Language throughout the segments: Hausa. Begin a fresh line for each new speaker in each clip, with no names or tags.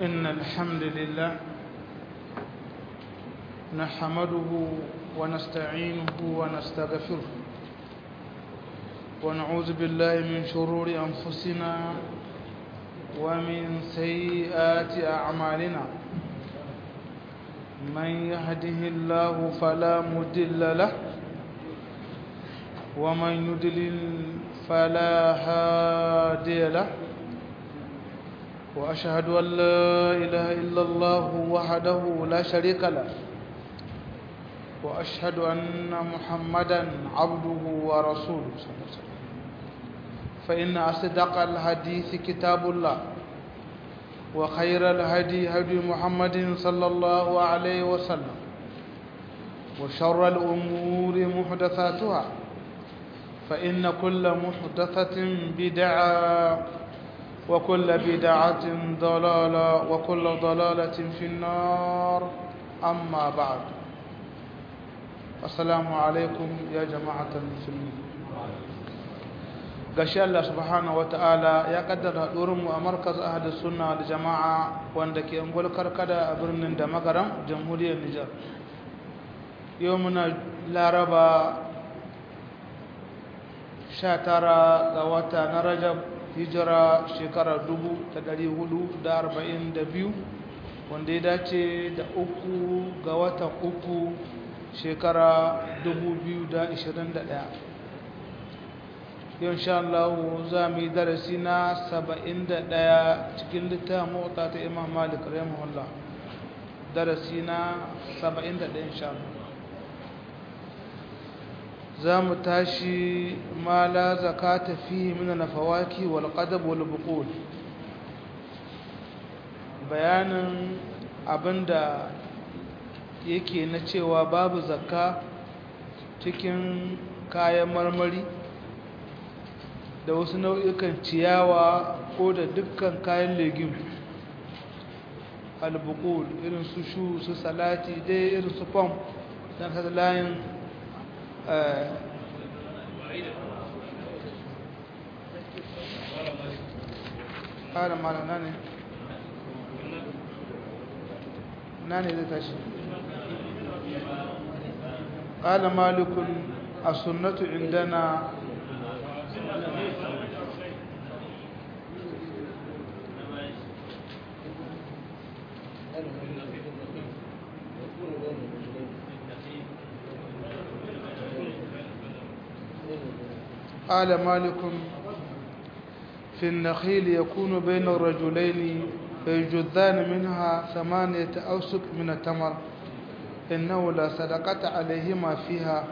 إن الحمد لله نحمده ونستعينه ونستغفره ونعوذ بالله من شرور أنفسنا ومن سيئات أعمالنا من يهده الله فلا مضل له ومن يضلل فلا هادي له وأشهد أن لا إله إلا الله وحده لا شريك له وأشهد أن محمدا عبده ورسوله صلى الله عليه وسلم فإن أصدق الحديث كتاب الله وخير الهدي هدي محمد صلى الله عليه وسلم وشر الأمور محدثاتها فإن كل محدثة بدعة وكل بدعة ضلالة وكل ضلالة في النار أما بعد السلام عليكم يا جماعة المسلمين gashi Allah subhanahu ta'ala ya kaddara mu a markaz ahli sunna da jama'a wanda ke ungul karkada a birnin da magaram jamhuriyar Nijar yau muna laraba 19 ga wata na Rajab hijira shekarar 1442 wanda ya dace da uku ga watan uku shekara 2021 yau sha Allah za mu yi darasi na 71 cikin littafin mota ta imam malik rahimahullah darasi na 71 insha Allah za mu tashi ma la zakata fihi min al-fawaki wal qadab wal buqul bayanin abinda yake na cewa babu zakka cikin kayan marmari da wasu nau'ikan ciyawa ko da dukkan kayan legim albukul irin su shu su salati dai irin su fam don kasa layin ƙara mara nane nane zai tashi قال مالك السنة عندنا قال مالك في النخيل يكون بين الرجلين فيجذان منها ثمانية أوسق من التمر إنه لا صدقة عليهما فيها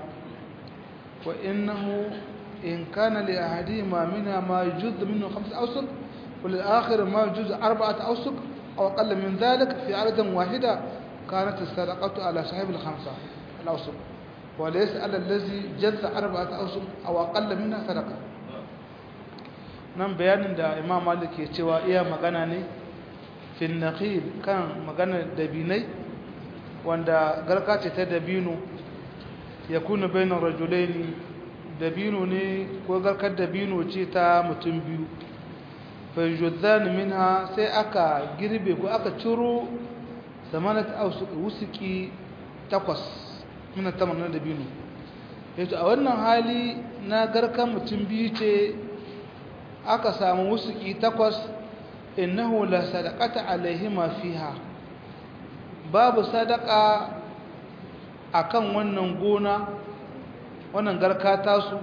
وإنه إن كان لأحدهما منها ما يجوز منه خمسة أوسق وللآخر ما يجوز أربعة أوسق أو أقل من ذلك في عدد واحدة كانت الصدقة على صاحب الخمسة الأوسق وليس على الذي جز أربعة أوسق أو أقل منها صدقة nan bayanin da imam malik ke cewa iya magana ne fin naqil kan magana dabinai wanda garka ce ta dabino ya kuna bainar rajulaini dabino ne ko garkar dabino ce ta mutum biyu fayyudzan minha sai aka girbe ko aka ciro zamanat wusuki takwas mina tamar na dabino yato a wannan hali na garkan mutum biyu ce aka samu wusuki takwas innahu la sadaqata alaihima fiha babu sadaka akan wannan gona wannan garka tasu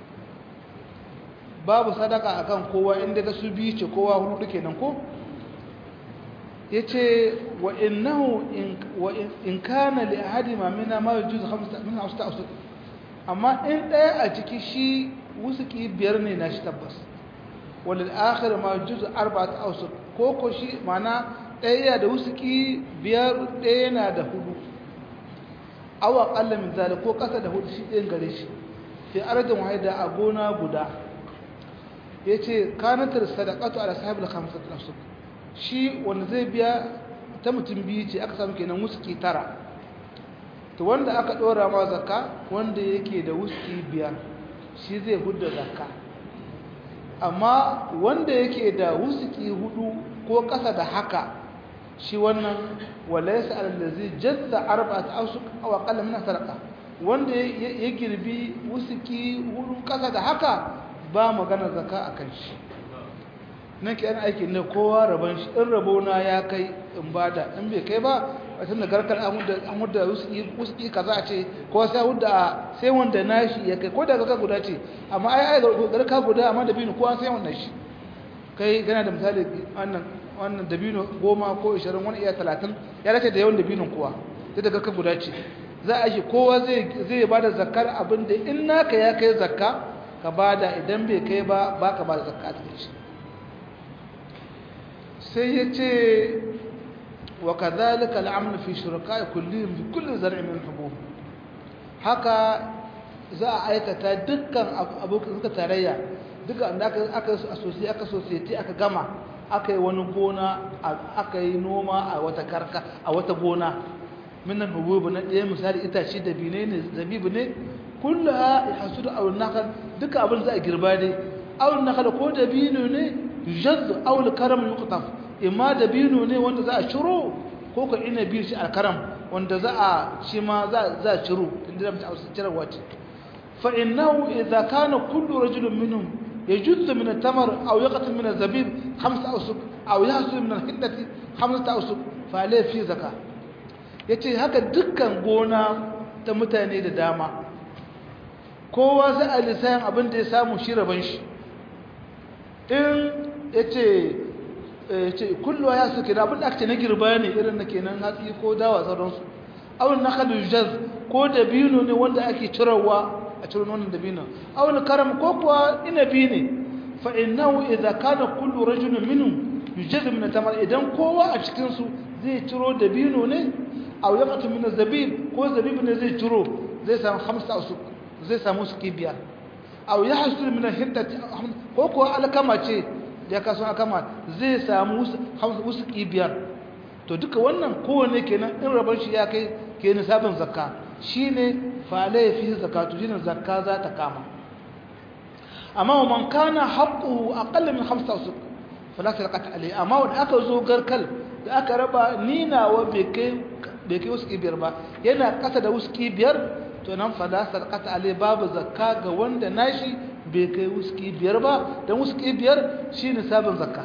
babu sadaka akan kowa inda ta su biyu ce kowa hudu kenan ko yace wa innahu in kana li ahadi ma mina ma yujuz khamsa min awsta awsta amma in daya a ciki shi wusuki biyar ne na shi tabbas walil akhir ma yujuz arba'at awsta ko ko shi mana daya da wusuki biyar daya yana da hudu awa kalla min zalik ko kasa da hudu shi ɗin gare shi fi arjin wahida a gona guda yace kanatar sadaqatu ala sahibul khamsat nafsuk shi wanda zai biya ta mutum biyu ce aka samu kenan wuski tara to wanda aka dora ma zakka wanda yake da wuski biyar shi zai hudda zakka amma wanda yake da wuski hudu ko ƙasa da haka shi wannan walaysa allazi jazza arba'at awsuq aw aqalla min sadaqa wanda ya girbi wusuki hudu kasa da haka ba magana zakka akan shi nan ke yana aiki ne kowa rabon shi in rabona ya kai in bada in bai kai ba a tun da garkar an hudda wuski kaza a ce ko sai hudda sai wanda nashi ya kai ko da garka guda ce amma ai ai garka guda amma da binu kowa sai wannan shi kai gana da misali wannan wannan dabino goma ko ishirin wani iya talatin ya dace da yawan dabinin kowa sai da garka guda ce za a shi kowa zai zai bada zakkar abin da in naka ya kai zakka ka bada idan bai kai ba baka bada zakka a cikin shi sai ya ce wa kadhalika al'amru fi shuraka'i kullihim bi kulli zar'in min hubub haka za a aikata dukkan abokan suka tarayya dukkan da aka aka asosiye aka society aka gama aka yi wani gona aka yi noma a wata karka a wata gona min hubub na ɗaya misali itace da bine ne zabibu ne kullaha yahsudu aw nakal duka abin za a girba dai aw nakal ko da bino ne yujaddu aw al-karam yuqtaf imma dabino ne wanda za a ciro ko ka ina biyu shi al-karam wanda za a shi ma za za a ciro inda da mutum cire wace fa innahu idza kana kullu rajulin minhum yajuzzu min at-tamar aw yaqtu min az-zabib khamsa awsuq aw yahsu min al-hiddati khamsa awsuq fa alayhi fi zakah yace haka dukkan gona ta mutane da dama kowa za a lissayin abin da ya samu shi raban shi in yace ce kullu ya suke da abin da aka ce na girba ne irin na kenan hatsi ko dawa sauransu awon na kalu jaz ko dabino ne wanda ake cirowa a ciro wannan dabino awon karam ko kuwa inabi ne fa innahu idza kana kullu rajulin minhum yujaz min tamar idan kowa a cikin su zai ciro dabino ne aw yaqtu min zabib ko zabib ne zai ciro zai samu khamsa usuk zai samu su biyar aw yahsul min hiddati ko kuwa alkama ce ya kaso akama zai samu wasu biyar to duka wannan kowane kenan in rabar shi ya kai ke nisabin zakka shine fala ya fi zakatu shine zakka za ta kama amma wa man kana haqquhu aqall min khamsa usuk fala sadaqata alayhi amma wanda aka zo garkal da aka raba ninawa bai kai bai kai wasu biyar ba yana kasa da wasu biyar to nan fala sadaqata alayhi babu zakka ga wanda nashi bai kai wuski biyar ba don wuski biyar shi ne sabon zakka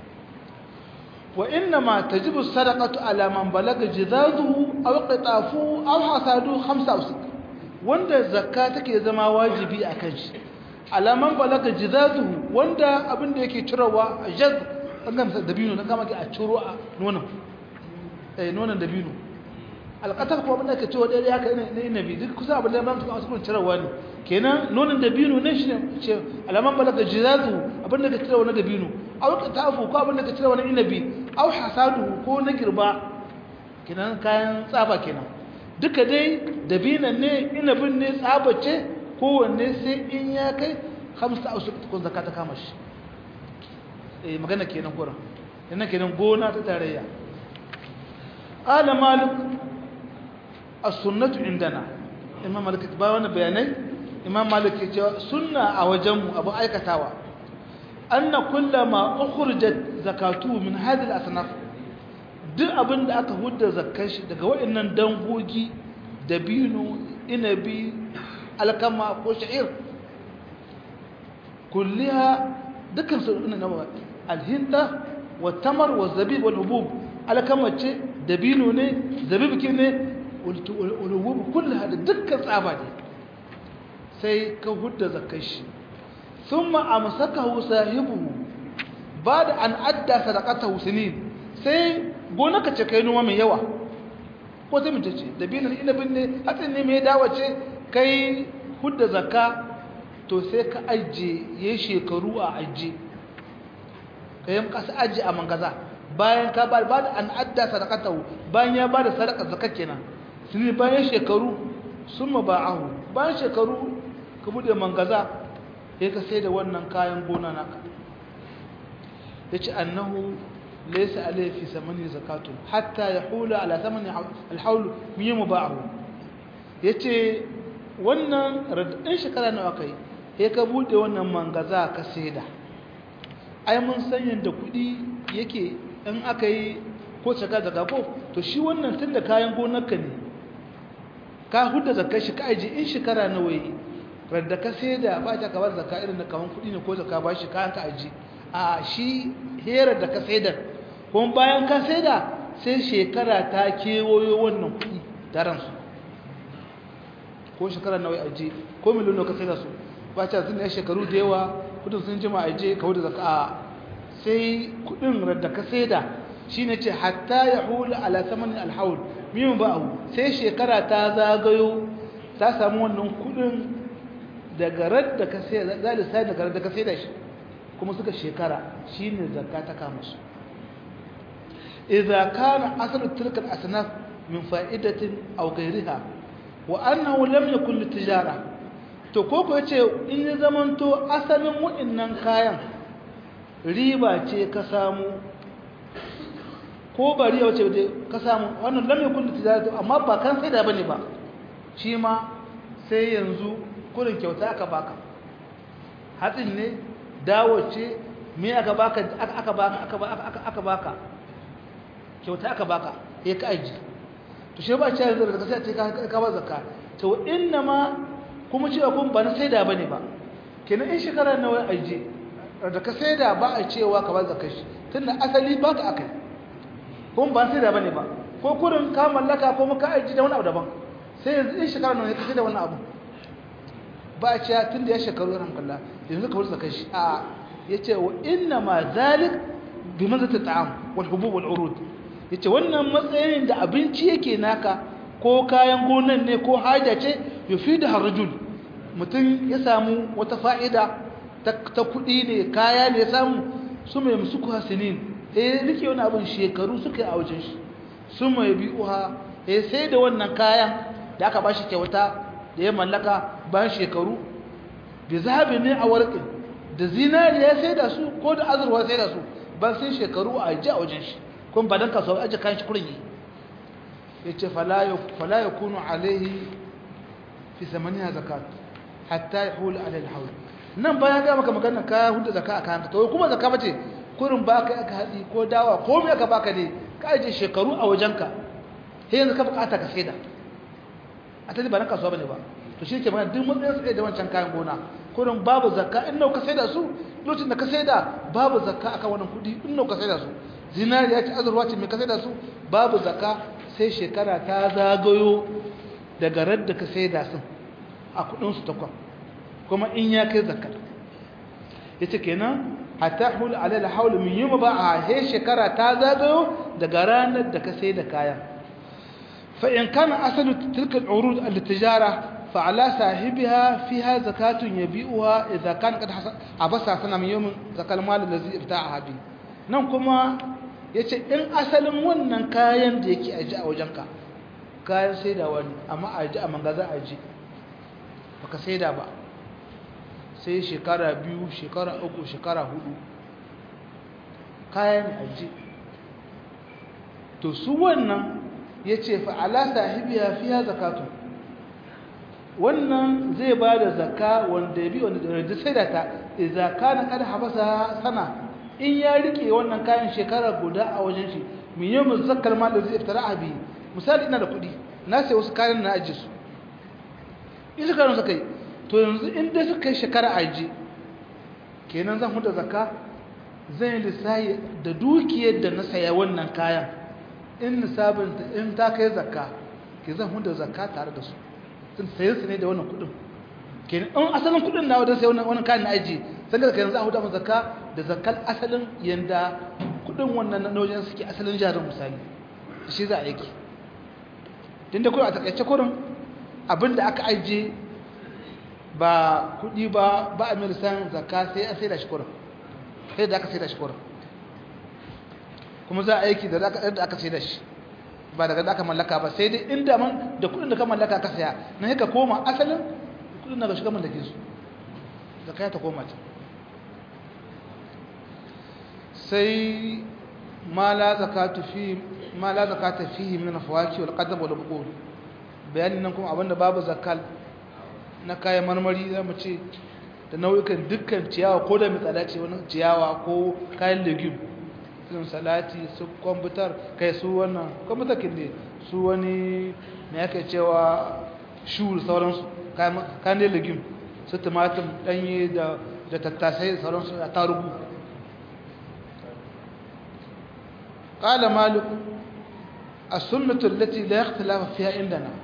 wa inna ma tajibu sadaqatu ala man balaga jizazuhu aw qitafu aw hasadu khamsa usq wanda zakka take zama wajibi akan shi ala man balaga jizazuhu wanda abin da yake cirowa jaz an gamsa dabino dan kama ke a ciro a nonon eh nonon dabino alqatar ko abin da yake cirowa dai haka ne inabi duk kusa abin da ban su kuma cirowa ne kenan nonon dabino ne shi ne ce alaman balaga jizazu abinda ka cire wani dabino aw ka tafu ko abinda ka cire wani inabi aw hasadu ko na girba kenan kayan tsaba kenan duka dai dabinan ne inabin ne tsaba ce kowanne sai in ya kai hamsa a suka tukun zakata kama shi eh magana kenan kuran yana kenan gona ta tarayya qala malik as-sunnatu indana imam malik ba wani bayanai imam malik ya ce sunna a wajenmu abu aikatawa anna kullama ukhrijat zakatu min hadhihi al-asnaf duk abin da aka hudda zakkar shi daga waɗannan dangogi dabino inabi alkama ko sha'ir kulliha dukkan su ina nawa alhinda wa tamar wa zabib wal hubub alkama ce dabino ne zabib ke ne wal hubub kullaha da dukkan tsaba ne sai ka hudda zakar shi thumma amsakahu sahibuhu bada an adda sadaqatahu sinin sai gonaka ce kai noma mai yawa ko sai mace ce dabinin inabin ne hatsin ne mai dawa ce kai hudda zakka to sai ka ajiye ya shekaru a ajiye ka yi kasa ajiye a mangaza bayan ka ba da an adda sadaqatahu bayan ya ba da sadaka zakka kenan sinin bayan shekaru sun ma ba'ahu bayan shekaru ka bude mangaza sai ka sai da wannan kayan gona naka ya ce annahu laisa alayhi fi samani zakatu hatta yahula ala samani alhaul miyamu ba'ahu yace wannan radin shekara nawa kai sai ka bude wannan mangaza ka saida ai mun san yanda kudi yake in aka yi ko shekara zakka ko to shi wannan tun da kayan gonarka ne ka hudda zakka shi ka aji in shekara nawa yi radda ka sai da ba ta kabar zakka irin da kaman kuɗi ne ko zakka ba shi kayan ka aji a shi herar da ka sai da kuma bayan ka sai da sai shekara ta kewayo wannan kuɗi daransu ko shekara nawa aje ko miliyon ka sai da su ba ta zin ya shekaru da yawa kudin sun jima aje ka wuce zaka sai kudin da ka sai da shine ce hatta ya hula ala samanin alhaul mimin ba'u sai shekara ta zagayo ta samu wannan kudin daga radda ka sai da sai daga radda ka sai da shi kuma suka shekara shine zakka ta kama su idza kana aslu tilka al-asnaf min fa'idatin aw ghayriha wa annahu lam yakun litijara to koko yace in ya zamanto asalin wa'annan kayan riba ce ka samu ko ba riba ce ka samu wannan lam yakun litijara amma ba kan sai da bane ba shi ma sai yanzu kurin kyauta aka baka hatsin ne dawo ce me aka baka aka baka aka aka baka kyauta aka baka ya ka aji to shi ba cewa yanzu daga sai ce ka ba zakka to inna ma kuma cewa kun ba na saida bane ba kenan in shekara nawa aje da ka saida ba a cewa ka ba zakka shi tunda asali ba ka akai kun ba saida bane ba ko kurin ka mallaka ko muka aji da wani abu daban sai yanzu in shekara nawa ka saida wani abu ba a cewa tunda ya shekaru ran kalla yanzu ka wuce zakka shi a yace wa inna ma zalik bi manzati ta'am wal hubub wal urud yace wannan matsayin da abinci yake naka ko kayan gonan ne ko haja ce yufidu harjul mutum ya samu wata fa'ida ta kudi ne kaya ne ya samu su mai musuku hasinin eh rike wani abin shekaru suka yi a wajen shi su mai bi'uha eh sai da wannan kayan da aka bashi kyauta da ya mallaka bayan shekaru bi zahabi ne a warqin da zinariya sai da su ko da azurwa sai da su ban sai shekaru a ji a wajen shi kun ba dan kasuwa aje kayan shi kurin yi yace fala fala yakunu alaihi fi samaniha zakat hatta yahul ala alhawl nan bayan ga maka magana ka hudu zakka a kayan to kuma zakka bace kurin baka aka hadi ko dawa ko me aka baka ne ka aje shekaru a wajenka sai yanzu ka bukata ka saida a tani ba dan kasuwa bane ba to shi ke magana duk matsayin sai da wancan kayan gona kurin babu zakka in nau ka saida su lokacin da ka saida babu zakka akan wannan kudi in nau ka saida su zinariya ce azurwa ce mai kasai da su babu zaka sai shekara ta zagayo daga radda ka sai da sun a kudinsu takwa kuma in ya kai zakka ya ce kenan hatta hul alal haul min yuma ba a he shekara ta zagayo daga ranar da ka sai da kayan fa in kana asalu tilka al-urud al-tijara fa ala sahibiha fiha zakatun yabi'uha idza kana qad abasa sana min yawmin zakal mal allazi ibta'aha bi nan kuma ya ce in asalin wannan kayan da yake aji a wajenka kayan saida wani amma aji a mangaza aji baka saida ba sai shekara biyu shekara uku shekara hudu kayan aji to su wannan ya ce fa'ala sahibiya fiya zakatu wannan zai ba da zaka wanda ya bi wanda da saida ta izaka na kada habasa sana in ya rike wannan kayan shekara guda a wajen shi min yau mu zakkar ma da zai fitara abi misali ina da kuɗi na sai wasu kayan na ajiye su in shekaru suka yi to yanzu in dai suka yi shekara aji kenan zan huda zakka zan yi lissahi da dukiyar da na saya wannan kayan in nisabin in ta kai zakka ke zan huda zakka tare da su sun sayi su ne da wannan kuɗin kenan in asalin kuɗin na wajen sai wannan kayan na aji sai da yanzu a huda mu zakka da zakkal asalin yanda kudin wannan na wajen suke asalin jarin misali shi za a yake din da kuma a takaice kurin abinda aka ajiye ba kudi ba ba a milisan zakka sai a sai da shi kurin sai da aka sai da shi kurin kuma za a aiki da aka sai da shi ba daga da aka mallaka ba sai dai inda man da kudin da ka mallaka ka saya na haka koma asalin kudin da ka shiga mallake su zakka ta koma ta sai ma la zakatu fi ma la zakata fihi min fawaki wal qadab wal buqul bayanin nan kuma abinda babu zakal na kayan marmari zamu ce da nau'ikan dukkan ciyawa ko da mitsada ce wani ciyawa ko kayan legume irin salati su kwamfutar kai su wannan kwamfutar ne su wani mai aka cewa shu sauransu kayan da legim su tumatin ɗanye da tattasai sauransu a tarugu ƙala malik a sunnatun lati da ya lafa fiya inda na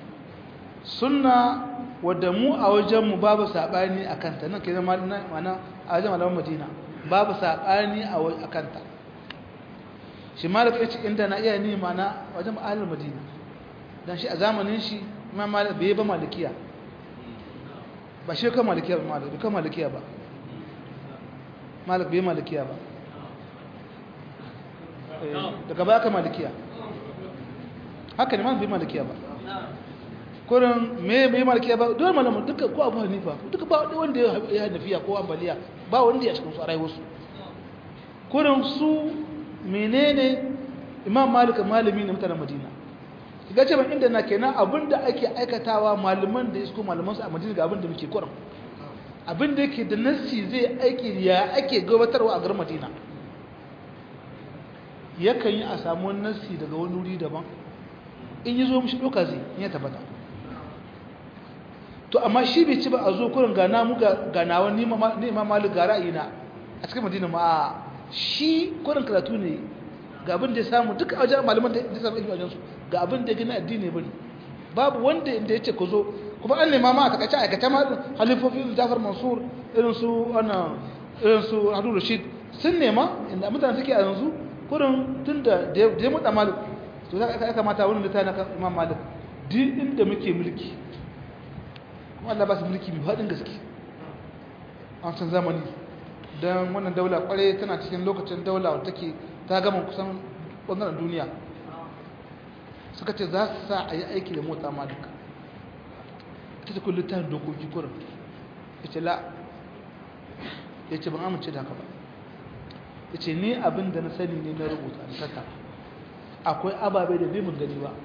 sunna wadda mu a wajenmu babu saɓani a kanta nan ke zama mana a wajen malaman madina babu saɓani a kanta shi malik ya ce inda na iya ni mana wajen ma'alar madina don shi a zamanin shi ma malik bai ba malikiya ba shi kan malikiya ba malik bai kan malikiya ba malik bai malikiya ba daga baya kan malikiya haka ne malik bai malikiya ba kurin me bai malikiya ba dole malamu duka ko abu hanifa duka ba wanda ya hanafiya ko ambaliya ba wanda ya cikin su a rayuwarsu kurin su menene imam malik malami ne mutanen madina ga ce ban inda na kenan abinda ake aikatawa malaman da isko malaman su a madina ga abinda muke kuran abinda yake da nassi zai aiki ya ake gabatarwa a garin madina yakan yi a samu nassi daga wani wuri daban in yi zo mishi ɗauka zai in ya tabbata to amma shi bai ci ba a zo kurin gana mu ganawa ni imam malik ga ra'ayina a cikin madina ma shi kurin karatu ne ga abin da ya samu duka wajen malaman da ya samu ilmi wajensu ga abin da ya gina addini bane babu wanda inda ya ce ku zo kuma an nema ma a takaice aikata ma halifofin jafar mansur irin su wannan irin su hadu rashid sun nema inda mutane suke a yanzu kurin tun da ya mutu malik to za ka kamata wani littafi na kan imam malik duk inda muke mulki kuma Allah ba su mulki mai faɗin gaske a wancan zamani don wannan daula kwarai tana cikin lokacin daula wadda take ta gama kusan ɓangaren duniya suka ce za su sa a yi aiki da motsa malika ta cikin littafin dokoki kurin ya ce la ya ce ban amince da haka ba ya ce ni abin da na sani ne na rubuta da tattara akwai ababe da mun gani ba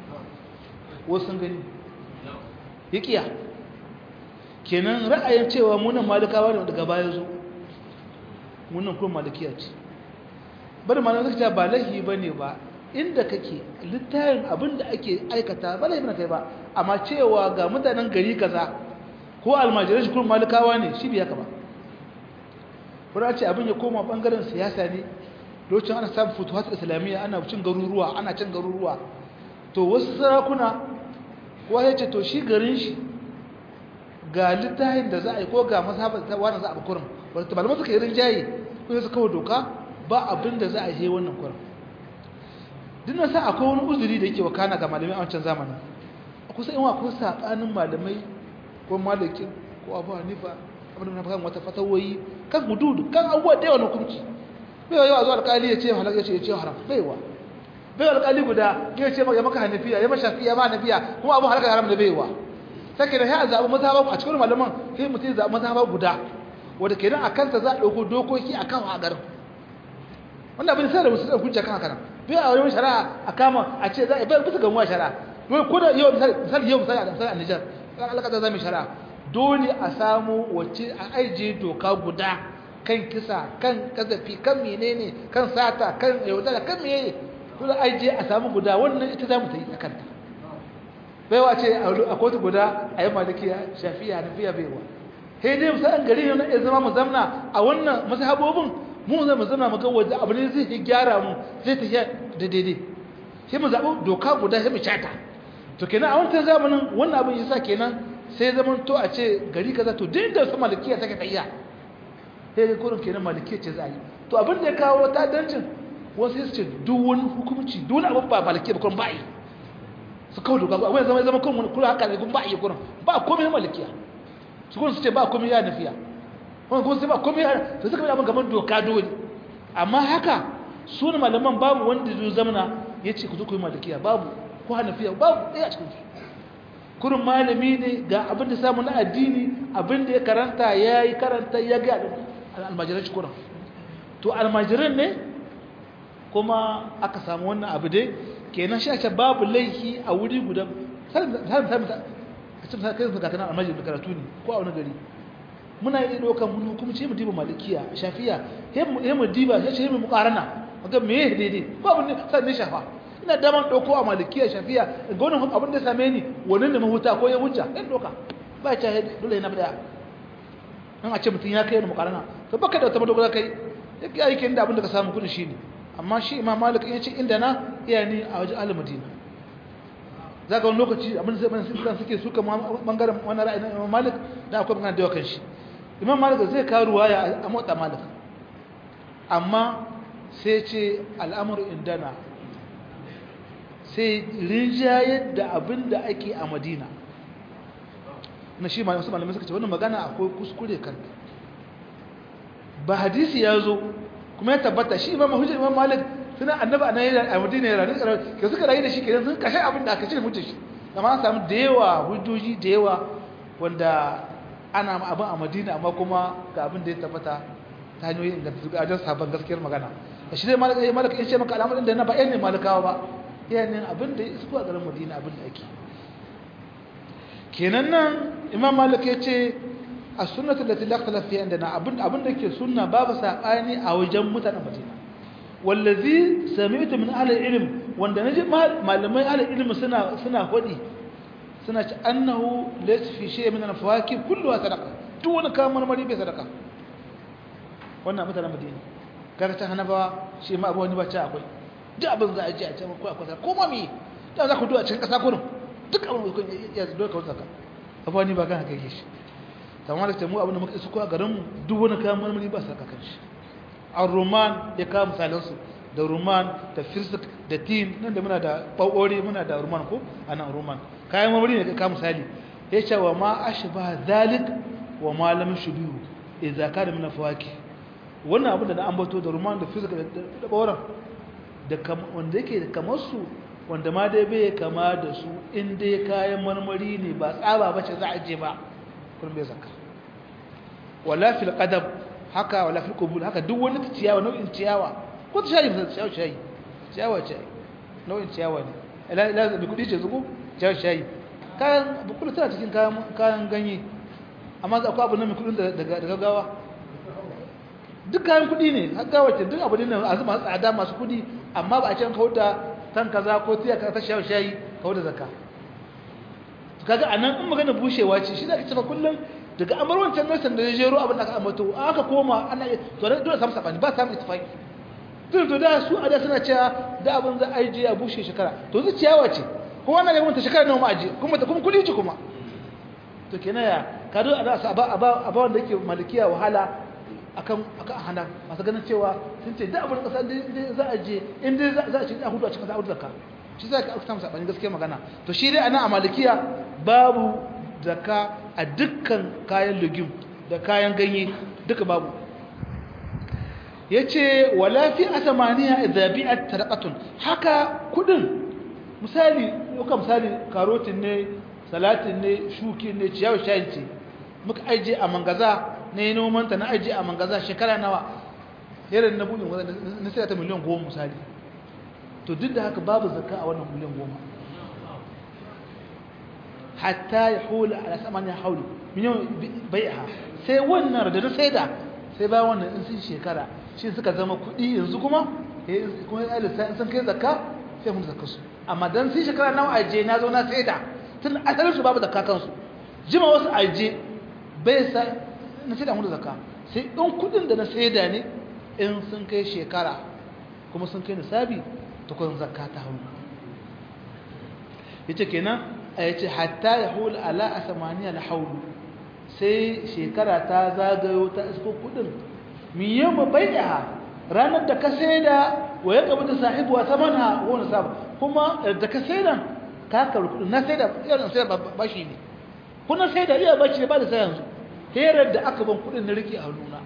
wasu sun gani ya kiya kenan ra'ayin cewa munan malikawa ne daga baya zo munan kuma malikiya ce bari ma na ce ba laifi ba ne ba inda kake littafin abin da ake aikata ba laifi na kai ba amma cewa ga mutanen gari kaza ko almajirai shi kuma malikawa ne shi biya ka ba kuma ce abin ya koma bangaren siyasa ne lokacin ana samun futuhat islamiyya ana cin garuruwa ana cin garuruwa to wasu sarakuna kowa ya ce to shi garin shi ga littafin da za a yi ko ga masabar ta wani za a bukurin wadda malamai suka yi rinjaye ko su kawo doka ba abin da za a yi wannan kurin duk na sa akwai wani uzuri da yake wakana ga malamai a wancan zamanin kusa yin akwai saɓanin malamai ko malakin ko abu hanifa abin da na kan wata fatawoyi kan hududu kan abubuwa da yawan hukunci bai yawa zuwa alƙali ya ce halak ya ce ya ce haram baiwa bai alƙali guda ya ce ya maka hanafiya ya mashafi ya ma hanafiya kuma abu halaka haram da baiwa sake da ya zaɓi mazhaba a cikin malaman sai mutum zaɓi mazhaba guda wanda kenan a kanta za a ɗauko dokoki a kan a garin wanda abin sai da musu da hujja kan haka nan bai a wani shari'a a kama a ce za a bai bisa gamuwa shari'a dole ko da yau misali yau misali a misali a Nijar kan alƙata za mu shari'a dole a samu wacce a aije doka guda kan kisa kan kazafi kan menene kan sata kan yaudara kan menene dole aije a samu guda wannan ita za mu ta yi a kanta baiwa ce a kotu guda a yi malikiya shafiya na fiya baiwa sai dai musa an gari ne ya zama mu zamna a wannan mazhabobin mu zai mu zamna mu ga waje abu ne zai yi gyara mu zai tafiya da daidai sai mu zaɓi doka guda sai mu cata to kenan a wancan zamanin wannan abin yasa kenan sai zaman to a ce gari kaza to duk da su malikiya take tayya sai dai kurin kenan malikiya ce za a yi to abin da ya kawo ta dancin wasu su ce duk wani hukumci duk wani abin ba malikiya ba kuma ba yi su kawo doka ba wani zama zama kun kula haka ne kun ba iya kurin ba komai malikiya su kun su ce ba komai ya nafiya wani kun su ba komai ya su suka yi abin gaban doka dole amma haka su ne malaman babu wanda zai zamana ya ce ku zo ku yi malikiya babu ko hanafiya babu ɗaya a cikin su kurin malami ne ga abin da samu na addini abin da ya karanta ya yi karanta ya ga almajiran shi kurin to almajiran ne kuma aka samu wannan abu dai kenan shi ake babu laifi a wuri guda salim salim a cikin kai su kakana almajiri da karatu ne ko a wani gari muna iya ɗaukar mun hukumci mu diba malikiya shafiya he mu diba sai ce mu mukarana ga me daidai ba abin sai ne shafa ina daman ɗauko a malikiya shafiya ga wannan abin da same ni wannan da mahuta ko ya hujja in ɗauka ba ya ce dole na bada an a ce mutum ya kai ni mukarana to baka da wata madogara kai yake aikin da abin da ka samu kudin shine amma shi imam malik ya ce inda na iya ni a wajen al-madina za ka wani lokaci abin da zai suke suka bangaren wani ra'ayi na imam malik da akwai bangaren da yawa kan shi imam malik zai kawo ruwaya a motsa malik amma sai ce al'amur indana sai rinjayar da abin da ake a madina na shi malamai malamai suka ce wannan magana akwai kuskure kan ba hadisi ya zo kuma ya tabbata shi imam hujjar imam malik suna annaba a nan a madina ya rayu ke suka rayu da shi kenan sun kashe abin da aka ce mutu shi amma an samu da yawa hujjoji da yawa wanda ana abin a madina amma kuma ga abin da ya tabbata ta hanyoyi ingantattu ga ajiyar sabon gaskiyar magana a shi dai malaka ya malaka ya ce maka al'amarin da na ba yan ne malakawa ba yanin abin da ya isko a garin madina abin da ake kenan nan imam malik ya ce a sunnatu da tilakta fiye da na abin da ke sunna babu saɓani a wajen mutanen madina wallazi sami'tu min ahli ilm wanda naji malamai ahli ilm suna suna hodi suna ci annahu laysa fi shay min al-fawakih kulluha sadaqa duk wani kayan marmari bai sadaka wannan mutanen madina kaga ta hanabawa shi ma abu wani bacci akwai duk abin za a ji a ce ko akwai ko ma mi da za ku duwa cikin kasa kurin duk abin da ya zo ka zaka abu wani ba kan haka yake shi tamam da mu abin da muka isu ko a garin mu duk wani kayan marmari ba sadaka kan shi al-ruman ya kawo misalansu da ruman da firsik da tin nan da muna da ɓaɓɓore muna da ruman ko a nan ruman kayan mamari ne ka kawo misali ya ce wa ma ashi ba zalik wa malam shubihu e zaka da muna fawaki wannan abin da na ambato da ruman da firsik da ɓauran da wanda yake da kamar su wanda ma dai bai kama da su in dai kayan marmari ne ba tsaba ba ce za a je ba kullum bai zaka wala fil qadab haka wala fil qubul haka duk wani ciyawa nau'in ciyawa ko ta shayi misali ciyawa shayi ciyawa ce nau'in ciyawa ne ila ila bi kudi ce zugo ciyawa shayi kayan bukulu tana cikin kayan kayan ganye amma akwai abu nan mai kudin daga daga gawa duk kayan kudi ne har gawa ce duk abu ne azuma tsada masu kudi amma ba a can kawo da tan kaza ko tiya ka ta ciyawa shayi kawo da zakka kaga anan in magana bushewa ce shi zaka ce fa kullum daga amar wancan nasan da ya jero abin da aka ambato aka koma ana to da dole samu sabani ba samu ittifaki tun to da su a da suna cewa da abin za a yi je a bushe shekara to zu ciyawa ce kuma ana gaban ta shekara nawa ma aje kuma ta kuma kuli ci kuma to kenan ya ka do a da ba a ba wanda yake malikiya wahala akan akan hana masu ganin cewa sun ce da abin kasa da za a je in dai za a ci a hudu a cikin za a hudu zakka shi sai ka samu sabani gaskiya magana to shi dai ana a malikiya babu zakka a dukkan kayan legume da kayan ganye duka babu ya ce wala fi asamaniya zabi'at tarqatun haka kudin misali yauka misali karotin ne salatin ne shuki ne ciyawar shayin ce muka aje a mangaza na yi nomanta na aje a mangaza shekara nawa irin na buɗin na sai ta miliyan goma misali to duk da haka babu zakka a wannan miliyan goma hatta ya hula a saman ya hauli miliyan bai'a sai wannan da na saida sai ba wannan in sun shekara shi suka zama kuɗi yanzu kuma kuma ya lissa sun kai zakka sai mun zakka su amma dan sun shekara nawa aje na zo na saida tun asalin su babu zakka kansu jima wasu aje bai sa na saida mun zakka sai in kuɗin da na saida ne in sun kai shekara kuma sun kai nisabi to kun zakka ta haulu yace kenan ya ce hatta ya hula ala a samaniya na haulu sai shekara ta zagayo ta isko kudin miyan ma bai'a ranar da ka saida wa ya gaba da sahibu wa samana wani sabu kuma da ka saida ka karu kudin na saida irin sai bashi ne kuna saida iya bashi ne ba da sai yanzu herar da aka ban kudin na rike a nuna